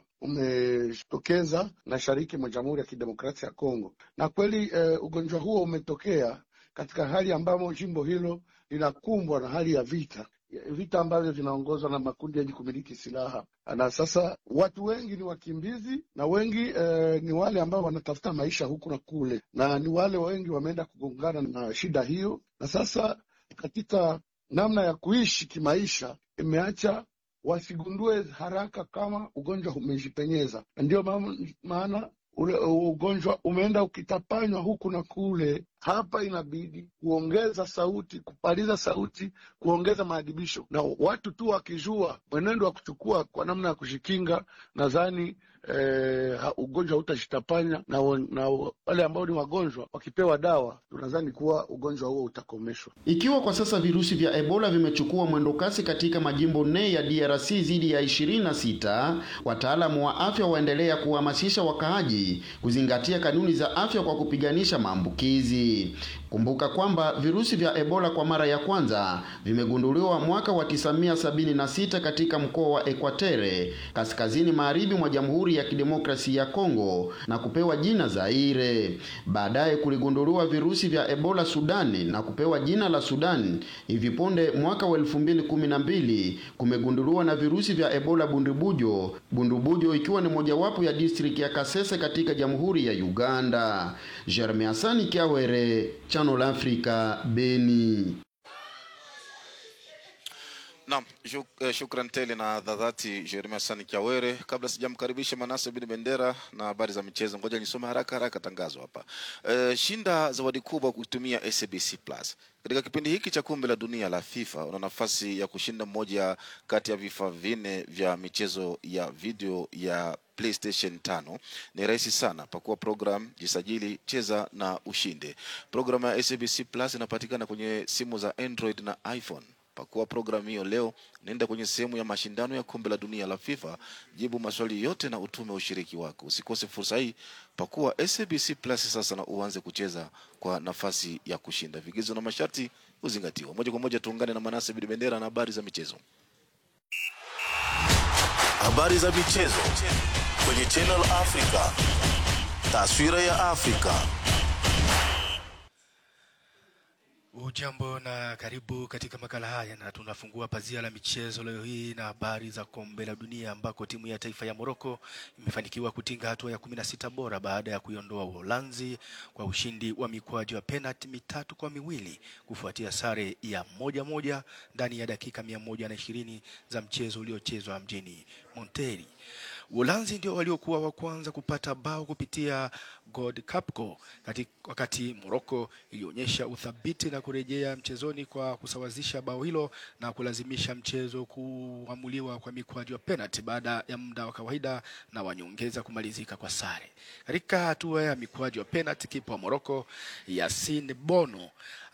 Speaker 24: umetokeza mashariki mwa Jamhuri ya Kidemokrasia ya Kongo, na kweli e, ugonjwa huo umetokea katika hali ambamo jimbo hilo linakumbwa na hali ya vita vita ambavyo vinaongozwa na makundi yenye kumiliki silaha, na sasa watu wengi ni wakimbizi na wengi eh, ni wale ambao wanatafuta maisha huku na kule, na ni wale wengi wameenda kugongana na shida hiyo, na sasa katika namna ya kuishi kimaisha imeacha wasigundue haraka kama ugonjwa umejipenyeza, na ndio ma- maana ule ugonjwa umeenda ukitapanywa huku na kule. Hapa inabidi kuongeza sauti, kupaliza sauti, kuongeza maadibisho, na watu tu wakijua mwenendo wa kuchukua kwa namna ya kujikinga, nadhani eh, ha- ugonjwa hautajitapanya na, wa- na wa- wale ambao ni wagonjwa wakipewa dawa, tunadhani kuwa ugonjwa huo utakomeshwa.
Speaker 20: Ikiwa kwa sasa virusi vya Ebola vimechukua mwendokasi katika majimbo nne ya DRC zidi ya 26, wataalamu wa afya waendelea kuhamasisha wakaaji kuzingatia kanuni za afya kwa kupiganisha maambukizi. Kumbuka kwamba virusi vya Ebola kwa mara ya kwanza vimegunduliwa mwaka wa 1976 katika mkoa wa Ekwatere, kaskazini magharibi mwa Jamhuri ya Kidemokrasia ya Kongo na kupewa jina Zaire. Baadaye kuligunduliwa virusi vya Ebola Sudani na kupewa jina la Sudan. Hivi punde mwaka wa 2012 kumegunduliwa na virusi vya Ebola Bundubujo, Bundubujo ikiwa ni mojawapo ya district ya Kasese katika Jamhuri ya Uganda. Jeremy Hasani Kiawere, Channel Africa, Beni.
Speaker 1: Naam, shuk, eh, shukran tele na dhadhati Jeremia Sani Kiawere. Kabla sijamkaribisha Manase bin Bendera na habari za michezo, ngoja nisome haraka haraka tangazo hapa. Eh, shinda zawadi kubwa kutumia SABC Plus. Katika kipindi hiki cha kombe la dunia la FIFA una nafasi ya kushinda moja kati ya vifaa vinne vya michezo ya video ya PlayStation 5. Ni rahisi sana, pakua program, jisajili, cheza na ushinde. Programu ya SABC Plus inapatikana kwenye simu za Android na iPhone. Pakua programu hiyo leo, nenda kwenye sehemu ya mashindano ya kombe la dunia la FIFA, jibu maswali yote na utume ushiriki wako. Usikose fursa hii, pakua SABC Plus sasa na uanze kucheza kwa nafasi ya kushinda. Vigezo na masharti huzingatiwa. Moja kwa moja tuungane na Manase Bidi Bendera na habari za michezo.
Speaker 2: Habari za michezo kwenye Channel Africa. Taswira ya Afrika.
Speaker 3: Ujambo na karibu katika makala haya, na tunafungua pazia la michezo leo hii na habari za kombe la dunia ambako timu ya taifa ya Moroko imefanikiwa kutinga hatua ya kumi na sita bora baada ya kuiondoa Uholanzi kwa ushindi wa mikwaju ya penalti mitatu kwa miwili kufuatia sare ya moja moja ndani ya dakika mia moja na ishirini za mchezo uliochezwa mjini Monterrey. Uholanzi ndio waliokuwa wa kwanza kupata bao kupitia God Capco kati, wakati Morocco ilionyesha uthabiti na kurejea mchezoni kwa kusawazisha bao hilo na kulazimisha mchezo kuamuliwa kwa mikwaju ya penalty baada ya muda wa kawaida na wanyongeza kumalizika kwa sare. Katika hatua ya mikwaju ya penalty, kipa wa Morocco Yasin Bono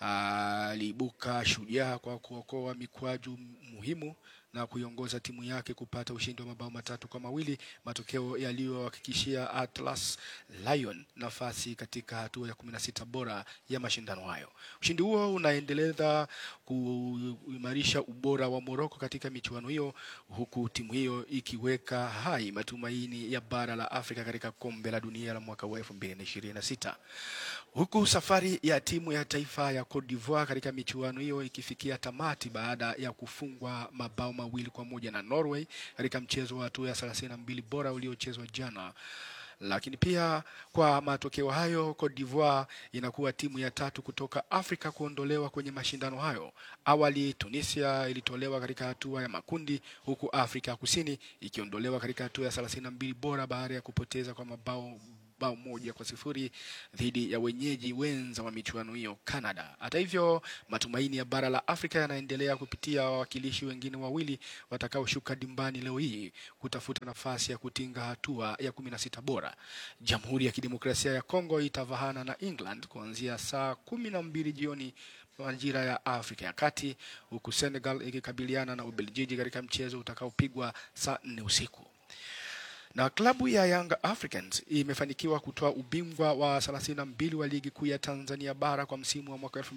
Speaker 3: aliibuka shujaa kwa kuokoa mikwaju muhimu na kuiongoza timu yake kupata ushindi wa mabao matatu kwa mawili, matokeo yaliyohakikishia Atlas Lion nafasi katika hatua ya kumi na sita bora ya mashindano hayo. Ushindi huo unaendeleza kuimarisha ubora wa Moroko katika michuano hiyo, huku timu hiyo ikiweka hai matumaini ya bara la Afrika katika kombe la dunia la mwaka wa 2026 huku safari ya timu ya taifa ya Cote d'Ivoire katika michuano hiyo ikifikia tamati baada ya kufungwa mabao mawili kwa moja na Norway katika mchezo wa hatua ya 32 bora uliochezwa jana. Lakini pia kwa matokeo hayo, Cote d'Ivoire inakuwa timu ya tatu kutoka Afrika kuondolewa kwenye mashindano hayo. Awali Tunisia ilitolewa katika hatua ya makundi, huku Afrika Kusini ikiondolewa katika hatua ya 32 bora baada ya kupoteza kwa mabao bao moja kwa sifuri dhidi ya wenyeji wenza wa michuano hiyo Canada. Hata hivyo, matumaini ya bara la Afrika yanaendelea kupitia wawakilishi wengine wawili watakaoshuka dimbani leo hii kutafuta nafasi ya kutinga hatua ya kumi na sita bora. Jamhuri ya Kidemokrasia ya Kongo itavahana na England kuanzia saa kumi na mbili jioni majira ya Afrika ya Kati, huku Senegal ikikabiliana na Ubelgiji katika mchezo utakaopigwa saa nne usiku na klabu ya Young Africans imefanikiwa kutoa ubingwa wa 32 wa ligi kuu ya Tanzania bara kwa msimu wa mwaka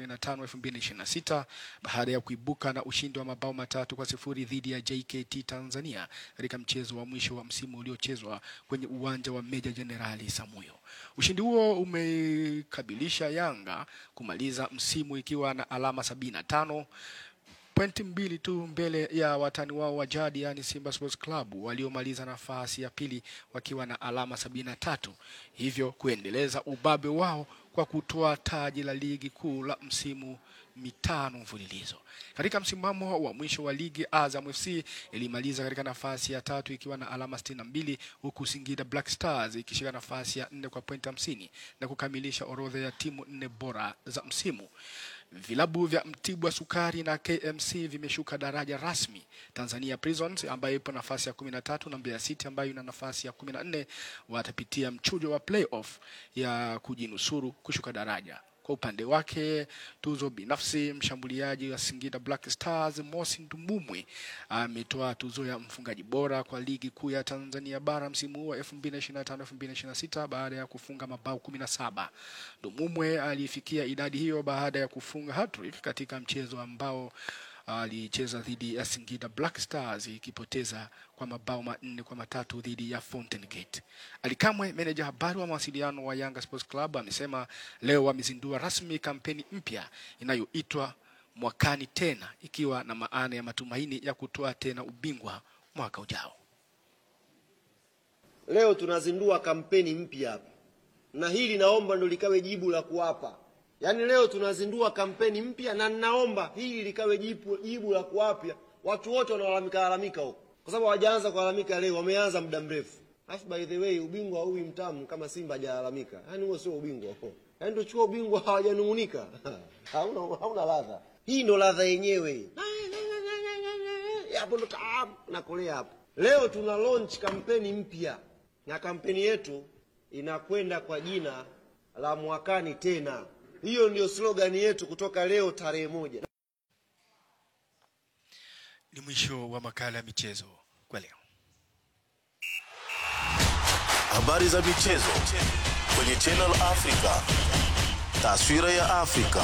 Speaker 3: 2025-2026 baada ya kuibuka na ushindi wa mabao matatu kwa sifuri dhidi ya JKT Tanzania katika mchezo wa mwisho wa msimu uliochezwa kwenye uwanja wa Meja Jenerali Samuyo. Ushindi huo umekabilisha Yanga kumaliza msimu ikiwa na alama 75 pointi mbili tu mbele ya watani wao wa jadi yani Simba Sports Club waliomaliza nafasi ya pili wakiwa na alama sabini na tatu hivyo kuendeleza ubabe wao kwa kutoa taji la ligi kuu la msimu mitano mfululizo. Katika msimamo wa mwisho wa ligi, Azam FC ilimaliza katika nafasi ya tatu ikiwa na alama 62 huku Singida Black Stars ikishika nafasi ya nne kwa pointi 50 na kukamilisha orodha ya timu nne bora za msimu. Vilabu vya Mtibwa Sukari na KMC vimeshuka daraja rasmi. Tanzania Prisons ambayo ipo nafasi ya 13 na Mbeya City ambayo ina nafasi ya 14 watapitia mchujo wa playoff ya kujinusuru kushuka daraja. Kwa upande wake tuzo binafsi, mshambuliaji wa Singida Black Stars Mosi Ndumumwe ametoa tuzo ya mfungaji bora kwa ligi kuu ya Tanzania bara msimu huu wa 2025-2026 baada ya kufunga mabao 17. Ndumumwe alifikia idadi hiyo baada ya kufunga hat-trick katika mchezo ambao alicheza dhidi ya Singida Black Stars ikipoteza kwa mabao manne kwa matatu dhidi ya Fountain Gate. Alikamwe, meneja habari wa mawasiliano wa Yanga Sports Club, amesema leo wamezindua rasmi kampeni mpya inayoitwa mwakani tena, ikiwa na maana ya matumaini ya kutoa tena ubingwa mwaka ujao.
Speaker 4: Leo tunazindua kampeni mpya hapa, na hili naomba ndo likawe jibu la kuwapa Yaani leo tunazindua kampeni mpya na ninaomba hili likawe jibu, jibu la kuwapya watu wote wanaolalamika lalamika huko, kwa sababu hawajaanza kulalamika leo, wameanza muda mrefu. Alafu by the way, ubingwa huu mtamu kama Simba hajalalamika, yaani huo sio ubingwa huo, yaani ndio chukua ubingwa hawajanung'unika hauna, hauna ladha. Hii ndo ladha yenyewe, hapo ndo tamu nakolea hapo. Leo tuna launch kampeni mpya na kampeni yetu inakwenda kwa jina la mwakani tena. Hiyo ndio slogani yetu kutoka leo tarehe moja.
Speaker 3: Ni mwisho wa makala ya michezo kwa leo.
Speaker 2: Habari za michezo kwenye Channel Africa. Taswira ya Afrika.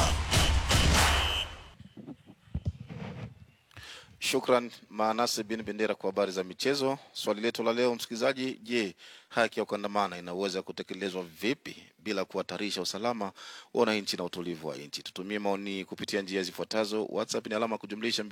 Speaker 1: Shukran Manase bin Bendera kwa habari za michezo. Swali letu la leo msikilizaji, je, haki ya kuandamana inaweza kutekelezwa vipi bila kuhatarisha usalama wa wananchi na utulivu wa nchi? Tutumie maoni kupitia njia zifuatazo. WhatsApp ni alama kujumlisha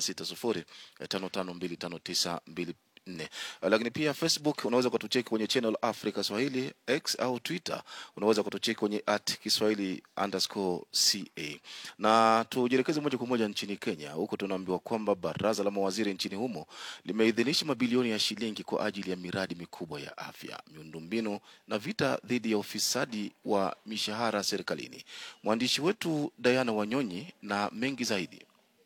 Speaker 1: 2760552592 nne lakini pia facebook unaweza kutucheki kwenye channel africa swahili x au twitter unaweza kutucheki kwenye at kiswahili underscore ca na tujielekeze moja kwa moja nchini kenya huku tunaambiwa kwamba baraza la mawaziri nchini humo limeidhinisha mabilioni ya shilingi kwa ajili ya miradi mikubwa ya afya miundombinu na vita dhidi ya ufisadi wa mishahara serikalini mwandishi wetu diana wanyonyi na mengi zaidi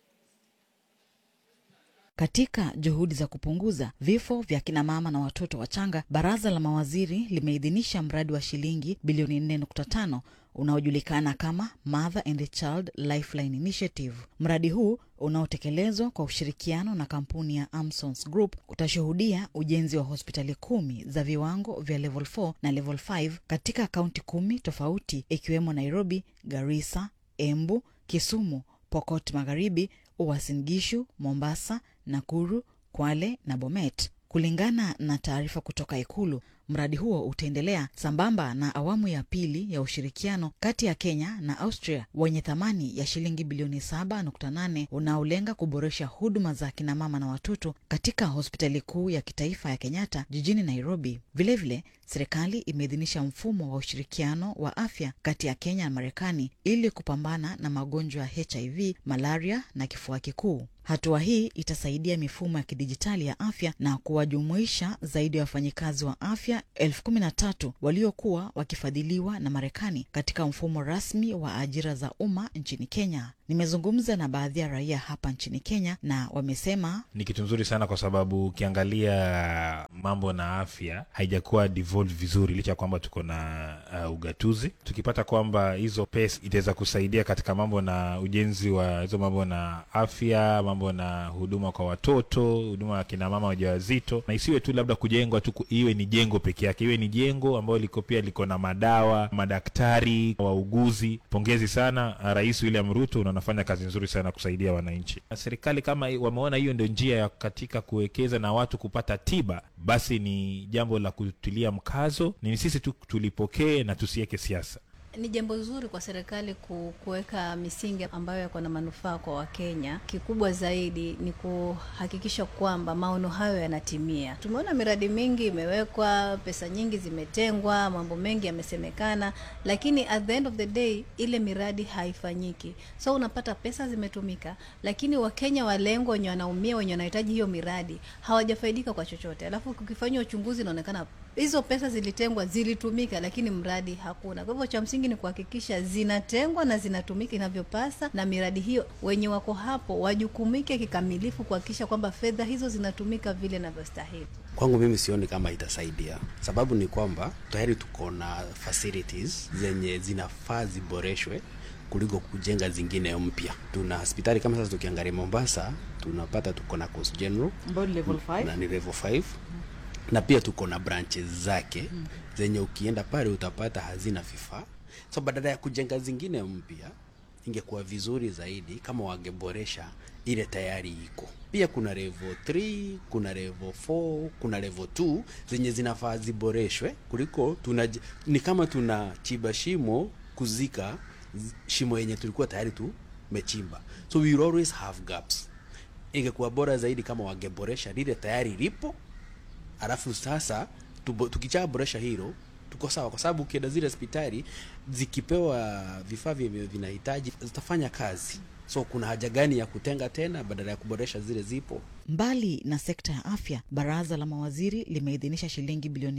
Speaker 5: Katika juhudi za kupunguza vifo vya kina mama na watoto wachanga, baraza la mawaziri limeidhinisha mradi wa shilingi bilioni 4.5 unaojulikana kama Mother and Child Lifeline Initiative. Mradi huu unaotekelezwa kwa ushirikiano na kampuni ya Amsons Group utashuhudia ujenzi wa hospitali kumi za viwango vya level 4 na level 5 katika kaunti kumi tofauti ikiwemo Nairobi, Garissa, Embu, Kisumu, Pokot Magharibi, Uasin Gishu, Mombasa, Nakuru, Kwale na Bomet. Kulingana na taarifa kutoka Ikulu, mradi huo utaendelea sambamba na awamu ya pili ya ushirikiano kati ya Kenya na Austria wenye thamani ya shilingi bilioni 7.8 unaolenga kuboresha huduma za kina mama na watoto katika hospitali kuu ya kitaifa ya Kenyatta jijini Nairobi. Vilevile, serikali imeidhinisha mfumo wa ushirikiano wa afya kati ya Kenya na Marekani ili kupambana na magonjwa ya HIV, malaria na kifua kikuu. Hatua hii itasaidia mifumo ya kidijitali ya afya na kuwajumuisha zaidi ya wafanyikazi wa afya elfu kumi na tatu waliokuwa wakifadhiliwa na Marekani katika mfumo rasmi wa ajira za umma nchini Kenya. Nimezungumza na baadhi ya raia hapa nchini Kenya na wamesema
Speaker 7: ni kitu nzuri sana kwa sababu ukiangalia mambo na afya haijakuwa devolve vizuri, licha ya kwamba tuko na uh, ugatuzi. Tukipata kwamba hizo pesa itaweza kusaidia katika mambo na ujenzi wa hizo mambo na afya, mambo na huduma kwa watoto, huduma ya kina mama wajawazito, na isiwe tu labda kujengwa tu, iwe ni jengo peke yake, iwe ni jengo ambayo liko pia liko na madawa, madaktari, wauguzi. Pongezi sana Rais William Ruto, unafanya kazi nzuri sana kusaidia wananchi. Serikali kama wameona hiyo ndio njia ya katika kuwekeza na watu kupata tiba, basi ni jambo la kutilia mkazo. Ni sisi tu tulipokee na tusiweke siasa.
Speaker 8: Ni jambo zuri kwa serikali ku- kuweka misingi ambayo yako na manufaa kwa Wakenya. Kikubwa zaidi ni kuhakikisha kwamba maono hayo yanatimia. Tumeona miradi mingi imewekwa, pesa nyingi zimetengwa, mambo mengi yamesemekana, lakini at the end of the day ile miradi haifanyiki. So unapata pesa zimetumika, lakini Wakenya walengwa wenye wanaumia, wenye wanahitaji hiyo miradi hawajafaidika kwa chochote. Alafu kukifanywa uchunguzi inaonekana hizo pesa zilitengwa, zilitumika, lakini mradi hakuna. Kwa hivyo cha msingi ni kuhakikisha zinatengwa na zinatumika inavyopasa, na miradi hiyo wenye wako hapo wajukumike kikamilifu kuhakikisha kwamba fedha hizo zinatumika vile inavyostahili.
Speaker 10: Kwangu mimi sioni kama itasaidia. Sababu ni kwamba tayari tuko na facilities zenye zinafaa ziboreshwe kuliko kujenga zingine mpya. Tuna hospitali kama sasa, tukiangalia Mombasa tunapata tuko na Coast General
Speaker 5: Ambayo ni level five.
Speaker 10: na ni level 5 na pia tuko na branches zake zenye ukienda pale utapata hazina vifaa. So badala ya kujenga zingine mpya, ingekuwa vizuri zaidi kama wangeboresha ile tayari iko. Pia kuna level 3, kuna level 4, kuna level 2 zenye zinafaa ziboreshwe kuliko tuna, ni kama tunachimba shimo kuzika z- shimo yenye tulikuwa tayari tumechimba. So we will always have gaps. Ingekuwa bora zaidi kama wangeboresha lile tayari lipo alafu sasa tubo- tukishaboresha hilo tuko sawa, kwa sababu ukienda zile hospitali zikipewa vifaa vyenye vinahitaji zitafanya kazi. So kuna haja gani ya kutenga tena badala ya kuboresha zile zipo?
Speaker 5: Mbali na sekta ya afya, baraza la mawaziri limeidhinisha shilingi bilioni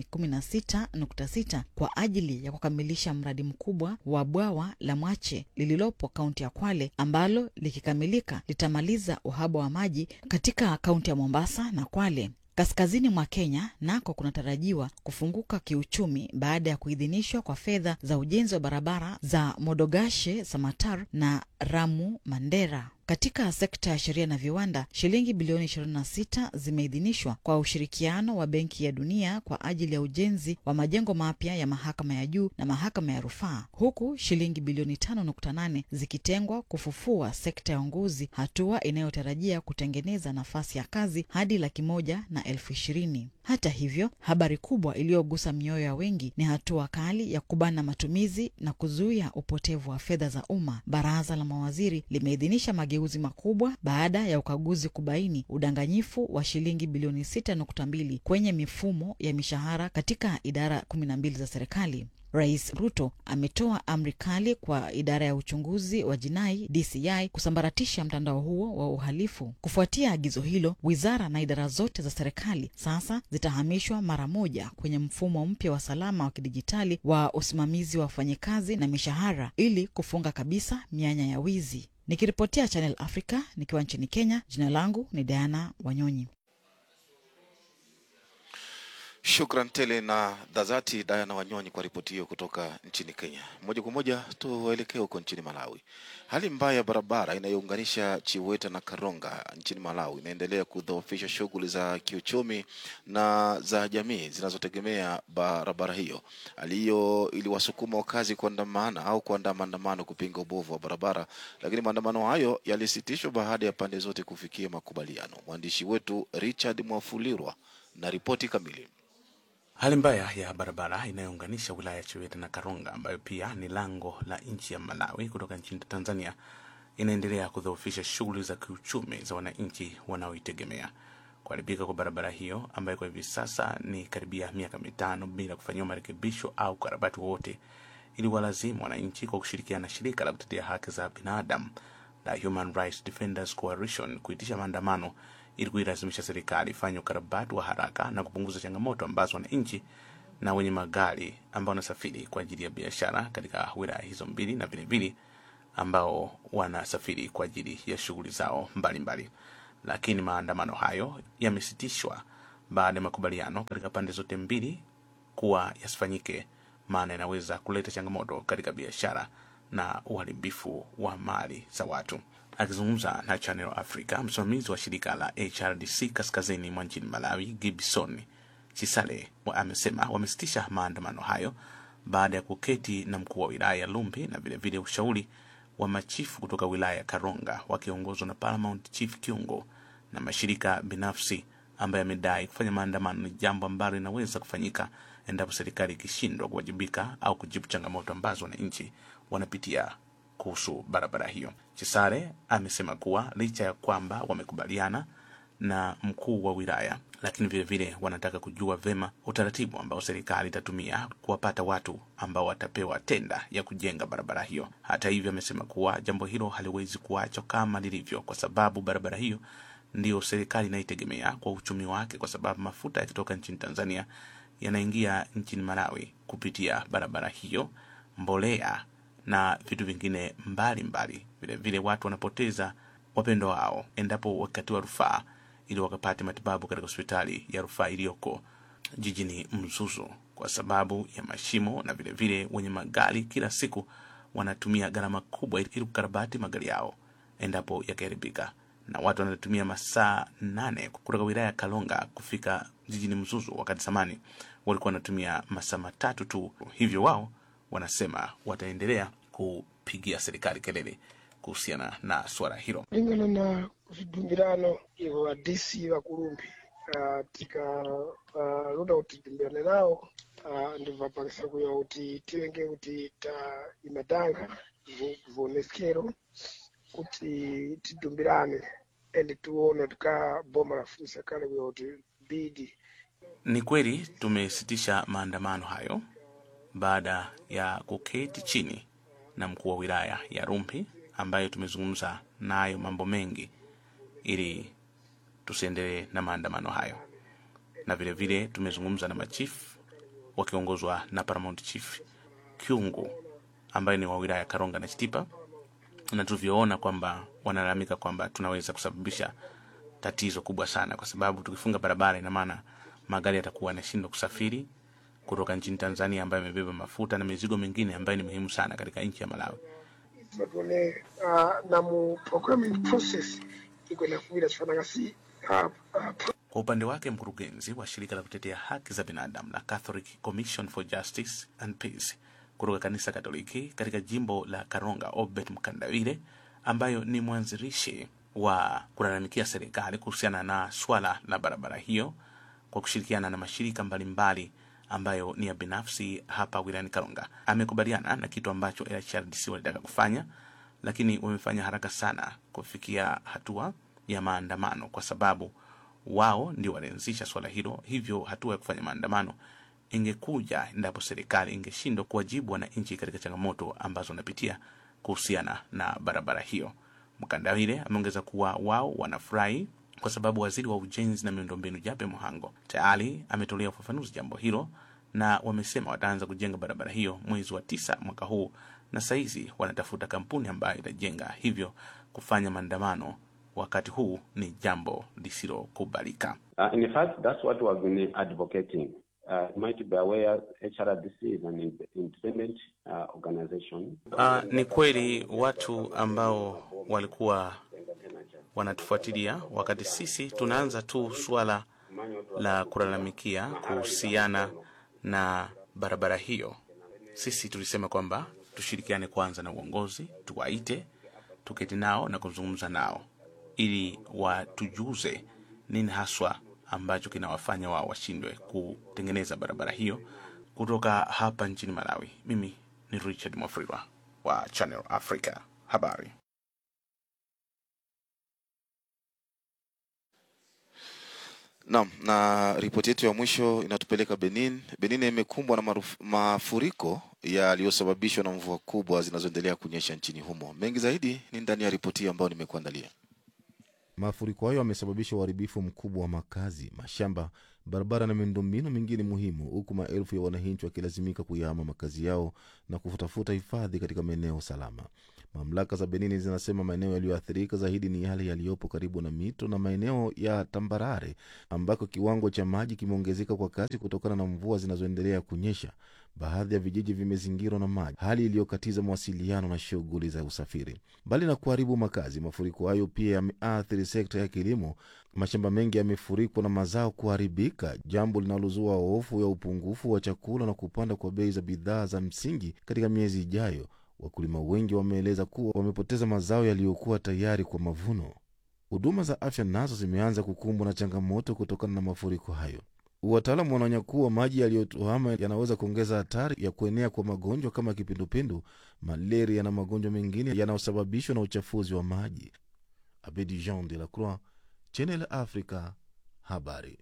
Speaker 5: 16.6 kwa ajili ya kukamilisha mradi mkubwa wa bwawa la Mwache lililopo kaunti ya Kwale, ambalo likikamilika litamaliza uhaba wa maji katika kaunti ya Mombasa na Kwale. Kaskazini mwa Kenya nako kunatarajiwa kufunguka kiuchumi baada ya kuidhinishwa kwa fedha za ujenzi wa barabara za Modogashe Samatar na Ramu Mandera. Katika sekta ya sheria na viwanda, shilingi bilioni 26 zimeidhinishwa kwa ushirikiano wa Benki ya Dunia kwa ajili ya ujenzi wa majengo mapya ya mahakama ya juu na mahakama ya rufaa, huku shilingi bilioni 5.8 zikitengwa kufufua sekta ya uongozi, hatua inayotarajia kutengeneza nafasi ya kazi hadi laki moja na elfu ishirini. Hata hivyo, habari kubwa iliyogusa mioyo ya wengi ni hatua kali ya kubana matumizi na kuzuia upotevu wa fedha za umma. Baraza la mawaziri limeidhinisha mageuzi makubwa baada ya ukaguzi kubaini udanganyifu wa shilingi bilioni 6.2 kwenye mifumo ya mishahara katika idara 12 za serikali. Rais Ruto ametoa amri kali kwa idara ya uchunguzi wa jinai DCI kusambaratisha mtandao huo wa uhalifu. Kufuatia agizo hilo, wizara na idara zote za serikali sasa zitahamishwa mara moja kwenye mfumo mpya wa salama wa kidijitali wa usimamizi wa wafanyikazi na mishahara ili kufunga kabisa mianya ya wizi. Nikiripotia Channel Africa nikiwa nchini Kenya, jina langu ni Diana Wanyonyi.
Speaker 1: Shukran tele na dhazati Diana Wanyonyi kwa ripoti hiyo kutoka nchini Kenya. Moja kwa moja tuelekee huko nchini Malawi. Hali mbaya ya barabara inayounganisha Chiweta na Karonga nchini Malawi inaendelea kudhoofisha shughuli za kiuchumi na za jamii zinazotegemea barabara hiyo. Hali hiyo iliwasukuma wakazi kuandamana au kuandaa maandamano kupinga ubovu wa barabara, lakini maandamano hayo yalisitishwa baada ya pande zote kufikia makubaliano. Mwandishi wetu Richard Mwafulirwa na ripoti kamili.
Speaker 11: Hali mbaya ya barabara inayounganisha wilaya ya Chiwete na Karonga, ambayo pia ni lango la nchi ya Malawi kutoka nchini Tanzania, inaendelea kudhoofisha shughuli za kiuchumi za wananchi wanaoitegemea. Kuharibika kwa barabara hiyo ambayo kwa hivi sasa ni karibia miaka mitano bila kufanyiwa marekebisho au ukarabati wowote, iliwalazimu wananchi kwa kushirikiana na shirika la kutetea haki za binadamu la Human Rights Defenders Coalition kuitisha maandamano ili kuilazimisha serikali ifanye ukarabati wa haraka na kupunguza changamoto ambazo wananchi na wenye magari ambao wanasafiri kwa ajili ya biashara katika wilaya hizo mbili na vilevile ambao wanasafiri kwa ajili ya shughuli zao mbalimbali mbali. Lakini maandamano hayo yamesitishwa baada ya makubaliano katika pande zote mbili kuwa yasifanyike, maana yanaweza kuleta changamoto katika biashara na uharibifu wa mali za watu. Akizungumza na Channel Africa, msimamizi wa shirika la HRDC kaskazini mwa nchini Malawi, Gibson Chisale, amesema wamesitisha maandamano hayo baada ya kuketi na mkuu wa wilaya ya Lumbi na vilevile ushauri wa machifu kutoka wilaya ya Karonga wakiongozwa na Paramount Chief Kiungo na mashirika binafsi ambayo yamedai kufanya maandamano ni jambo ambalo linaweza kufanyika endapo serikali ikishindwa kuwajibika au kujibu changamoto ambazo wananchi wanapitia kuhusu barabara hiyo. Chisare amesema kuwa licha ya kwamba wamekubaliana na mkuu wa wilaya, lakini vile vile wanataka kujua vema utaratibu ambao serikali itatumia kuwapata watu ambao watapewa tenda ya kujenga barabara hiyo. Hata hivyo, amesema kuwa jambo hilo haliwezi kuachwa kama lilivyo, kwa sababu barabara hiyo ndiyo serikali inaitegemea kwa uchumi wake, kwa sababu mafuta yakitoka nchini Tanzania yanaingia nchini Malawi kupitia barabara hiyo, mbolea na vitu vingine mbalimbali. Vile vile watu wanapoteza wapendo wao endapo wakatiwa rufaa ili wakapate matibabu katika hospitali ya rufaa iliyoko jijini Mzuzu kwa sababu ya mashimo, na vile vile wenye magari kila siku wanatumia gharama kubwa ili kukarabati magari yao endapo yakiharibika, na watu wanatumia masaa nane kutoka wilaya ya Kalonga kufika jijini Mzuzu, wakati zamani walikuwa wanatumia masaa matatu tu. Hivyo wao wanasema wataendelea kupigia serikali kelele kuhusiana na suala hilo.
Speaker 12: lingana na vidumbirano ivo vadisi vakulumbi katika uh, luda kuti dimbirane nawo uh, ndibvapakisa kuya kuti tivenge kuti ta imadanga voneskero kuti tidumbirane ende tione tikaboma lafunisa kale kuya kuti bidi
Speaker 11: Ni kweli tumesitisha maandamano hayo baada ya kuketi chini na mkuu wa wilaya ya Rumpi ambaye tumezungumza nayo mambo mengi ili tusiendelee na maandamano hayo, na vile vile tumezungumza na machifu wakiongozwa na Paramount Chief Kyungu ambaye ni wa wilaya ya Karonga na Chitipa, na tulivyoona kwamba wanalalamika kwamba tunaweza kusababisha tatizo kubwa sana, kwa sababu tukifunga barabara, ina maana magari yatakuwa yanashindwa kusafiri kutoka nchini Tanzania ambayo imebeba mafuta na mizigo mingine ambayo ni muhimu sana katika nchi ya Malawi.
Speaker 12: vatone uh, na mu programming process ikwenda kuwira chifanaka si uh, uh,
Speaker 11: Kwa upande wake mkurugenzi wa shirika la kutetea haki za binadamu la Catholic Commission for Justice and Peace kutoka kanisa Katoliki katika jimbo la Karonga, Obed Mkandawire, ambayo ni mwanzilishi wa kulalamikia serikali kuhusiana na swala la barabara hiyo kwa kushirikiana na mashirika mbalimbali ambayo ni ya binafsi hapa wilayani Karonga, amekubaliana na kitu ambacho LHRDC walitaka kufanya, lakini wamefanya haraka sana kufikia hatua ya maandamano kwa sababu wao ndio walianzisha swala hilo. Hivyo hatua ya kufanya maandamano ingekuja endapo serikali ingeshindwa kuwajibu wananchi katika changamoto ambazo wanapitia kuhusiana na barabara hiyo. Mkandawile ameongeza kuwa wao wanafurahi kwa sababu waziri wa ujenzi na miundombinu Jape Mohango tayari ametolea ufafanuzi jambo hilo, na wamesema wataanza kujenga barabara hiyo mwezi wa tisa mwaka huu, na saizi wanatafuta kampuni ambayo itajenga, hivyo kufanya maandamano wakati huu ni jambo lisilokubalika.
Speaker 13: Uh, in fact, that's what we have been advocating. Uh, you might be aware HRDC is an ind- independent uh, organization.
Speaker 11: Uh, ni kweli watu ambao walikuwa wanatufuatilia wakati sisi tunaanza tu suala la kulalamikia kuhusiana na barabara hiyo, sisi tulisema kwamba tushirikiane kwanza na uongozi, tuwaite, tuketi nao na kuzungumza nao ili watujuze nini haswa ambacho kinawafanya wao washindwe kutengeneza barabara hiyo kutoka hapa nchini Malawi. Mimi ni Richard Mwafriwa wa Channel Africa habari.
Speaker 1: Naam, na ripoti yetu ya mwisho inatupeleka Benin. Benin imekumbwa na maruf, mafuriko yaliyosababishwa na mvua kubwa zinazoendelea kunyesha nchini humo. Mengi zaidi ni ndani ya ripoti hii ambayo nimekuandalia.
Speaker 14: Mafuriko hayo yamesababisha uharibifu mkubwa wa makazi, mashamba, barabara na miundombinu mingine muhimu, huku maelfu ya wananchi wakilazimika kuyahama makazi yao na kutafuta hifadhi katika maeneo salama. Mamlaka za Benini zinasema maeneo yaliyoathirika zaidi ni yale yaliyopo karibu na mito na maeneo ya tambarare ambako kiwango cha maji kimeongezeka kwa kasi kutokana na mvua zinazoendelea kunyesha. Baadhi ya vijiji vimezingirwa na maji, hali iliyokatiza mawasiliano na shughuli za usafiri. Mbali na kuharibu makazi, mafuriko hayo pia yameathiri sekta ya kilimo. Mashamba mengi yamefurikwa na mazao kuharibika, jambo linalozua hofu ya upungufu wa chakula na kupanda kwa bei za bidhaa za msingi katika miezi ijayo. Wakulima wengi wameeleza kuwa wamepoteza mazao yaliyokuwa tayari kwa mavuno. Huduma za afya nazo zimeanza kukumbwa na changamoto kutokana na mafuriko hayo. Wataalamu wanaonya kuwa maji yaliyotuama yanaweza kuongeza hatari ya kuenea kwa magonjwa kama kipindupindu, malaria na magonjwa mengine yanayosababishwa na uchafuzi wa maji. Abedi Jean de la Croix, Channel Africa, habari.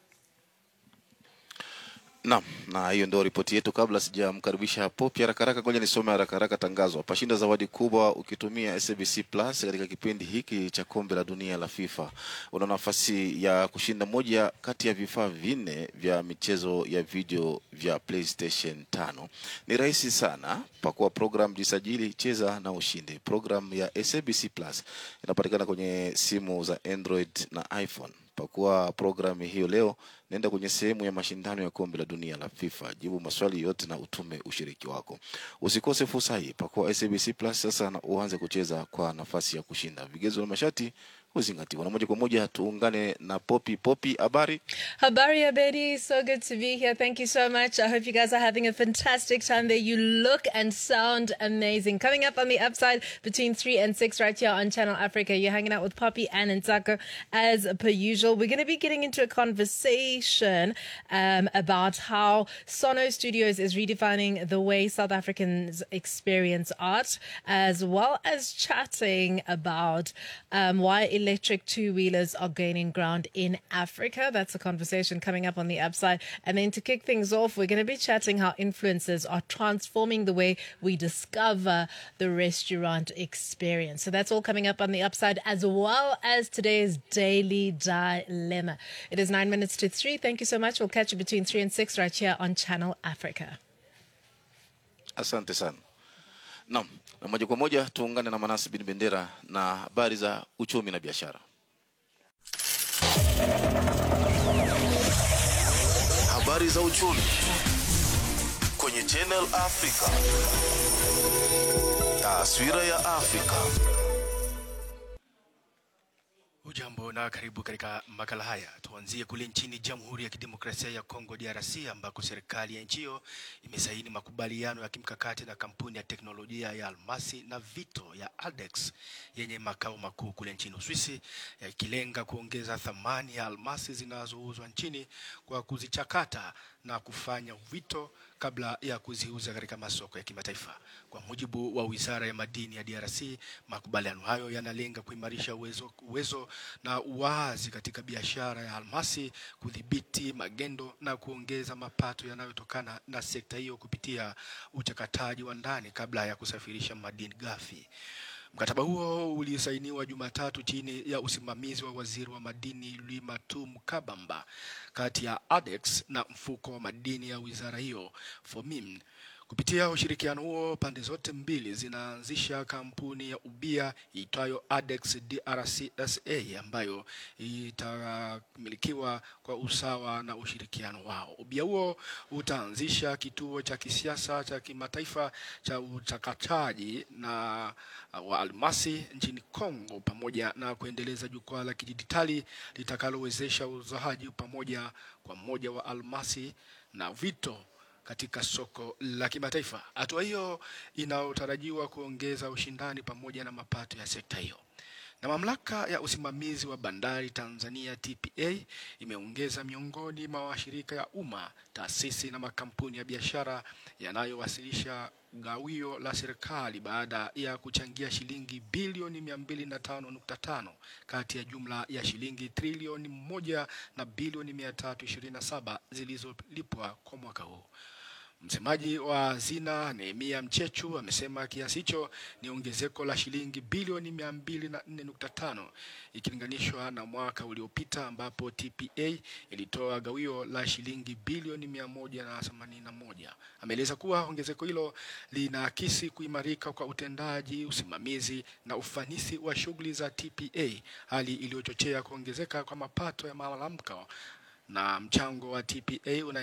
Speaker 1: Naam, na hiyo ndio ripoti yetu. Kabla sijamkaribisha Popi haraka haraka, ngoja nisome haraka haraka tangazo hapa. Shinda zawadi kubwa ukitumia SABC Plus katika kipindi hiki cha kombe la dunia la FIFA. Una nafasi ya kushinda moja kati ya vifaa vinne vya michezo ya video vya PlayStation 5. Ni rahisi sana, pakua program, jisajili, cheza na ushinde. Program ya SABC Plus inapatikana kwenye simu za Android na iPhone. Pakua programu hiyo leo, nenda kwenye sehemu ya mashindano ya kombe la dunia la FIFA, jibu maswali yote na utume ushiriki wako. Usikose fursa hii, pakua SABC Plus sasa na uanze kucheza kwa nafasi ya kushinda. Vigezo na masharti huzingatiwa. Na moja kwa moja tuungane na Popi. Popi, habari?
Speaker 9: Habari Abedi, so good to be here. Thank you so much. I hope you guys are having a fantastic time there. You look and sound amazing. Coming up on the upside between 3 and 6 right here on Channel Africa. You're hanging out with Poppy and Ntako as per usual. We're going to be getting into a conversation um, about how Sono Studios is redefining the way South Africans experience art, as well as chatting about um, why electric two wheelers are gaining ground in Africa. That's a conversation coming up on the upside. And then to kick things off, we're going to be chatting how influencers are transforming the way we discover the restaurant experience. So that's all coming up on the upside, as well as today's daily dilemma. It is nine minutes to three. Thank you so much. We'll catch you between three and six right here on Channel Africa.
Speaker 1: Asante sana. Naam, na moja kwa moja tuungane na Manasi bin Bendera na habari za uchumi na biashara.
Speaker 2: Habari za uchumi kwenye Channel Africa. Taswira ya Afrika.
Speaker 3: Ujambo na karibu katika makala haya. Tuanzie kule nchini Jamhuri ya Kidemokrasia ya Kongo DRC, ambako serikali ya nchi hiyo imesaini makubaliano ya kimkakati na kampuni ya teknolojia ya almasi na vito ya Aldex yenye makao makuu kule nchini Uswisi, yakilenga kuongeza thamani ya almasi zinazouzwa nchini kwa kuzichakata na kufanya vito kabla ya kuziuza katika masoko ya kimataifa. Kwa mujibu wa Wizara ya Madini ya DRC, makubaliano hayo yanalenga kuimarisha uwezo, uwezo na uwazi katika biashara ya almasi, kudhibiti magendo na kuongeza mapato yanayotokana na sekta hiyo kupitia uchakataji wa ndani kabla ya kusafirisha madini ghafi. Mkataba huo ulisainiwa Jumatatu chini ya usimamizi wa waziri wa madini Limatum Kabamba kati ya ADEX na mfuko wa madini ya wizara hiyo FOMIM. Kupitia ushirikiano huo, pande zote mbili zinaanzisha kampuni ya ubia iitwayo ADEX DRC SA ambayo itamilikiwa kwa usawa na ushirikiano wao. Ubia huo utaanzisha kituo cha kisiasa cha kimataifa cha uchakataji na uh, wa almasi nchini Kongo pamoja na kuendeleza jukwaa la kidijitali litakalowezesha uuzaji pamoja kwa mmoja wa almasi na vito katika soko la kimataifa. Hatua hiyo inayotarajiwa kuongeza ushindani pamoja na mapato ya sekta hiyo. Na mamlaka ya usimamizi wa bandari Tanzania TPA imeongeza miongoni mwa washirika ya umma, taasisi na makampuni ya biashara yanayowasilisha gawio la serikali baada ya kuchangia shilingi bilioni 205.5 kati ya jumla ya shilingi trilioni moja na bilioni 327 zilizolipwa kwa mwaka huu. Msemaji wa hazina Nehemia Mchechu amesema kiasi hicho ni ongezeko la shilingi bilioni 204.5 ikilinganishwa na mwaka uliopita ambapo TPA ilitoa gawio la shilingi bilioni 181. Ameeleza kuwa ongezeko hilo linaakisi kuimarika kwa utendaji, usimamizi na ufanisi wa shughuli za TPA, hali iliyochochea kuongezeka kwa mapato ya malalamko na mchango wa TPA una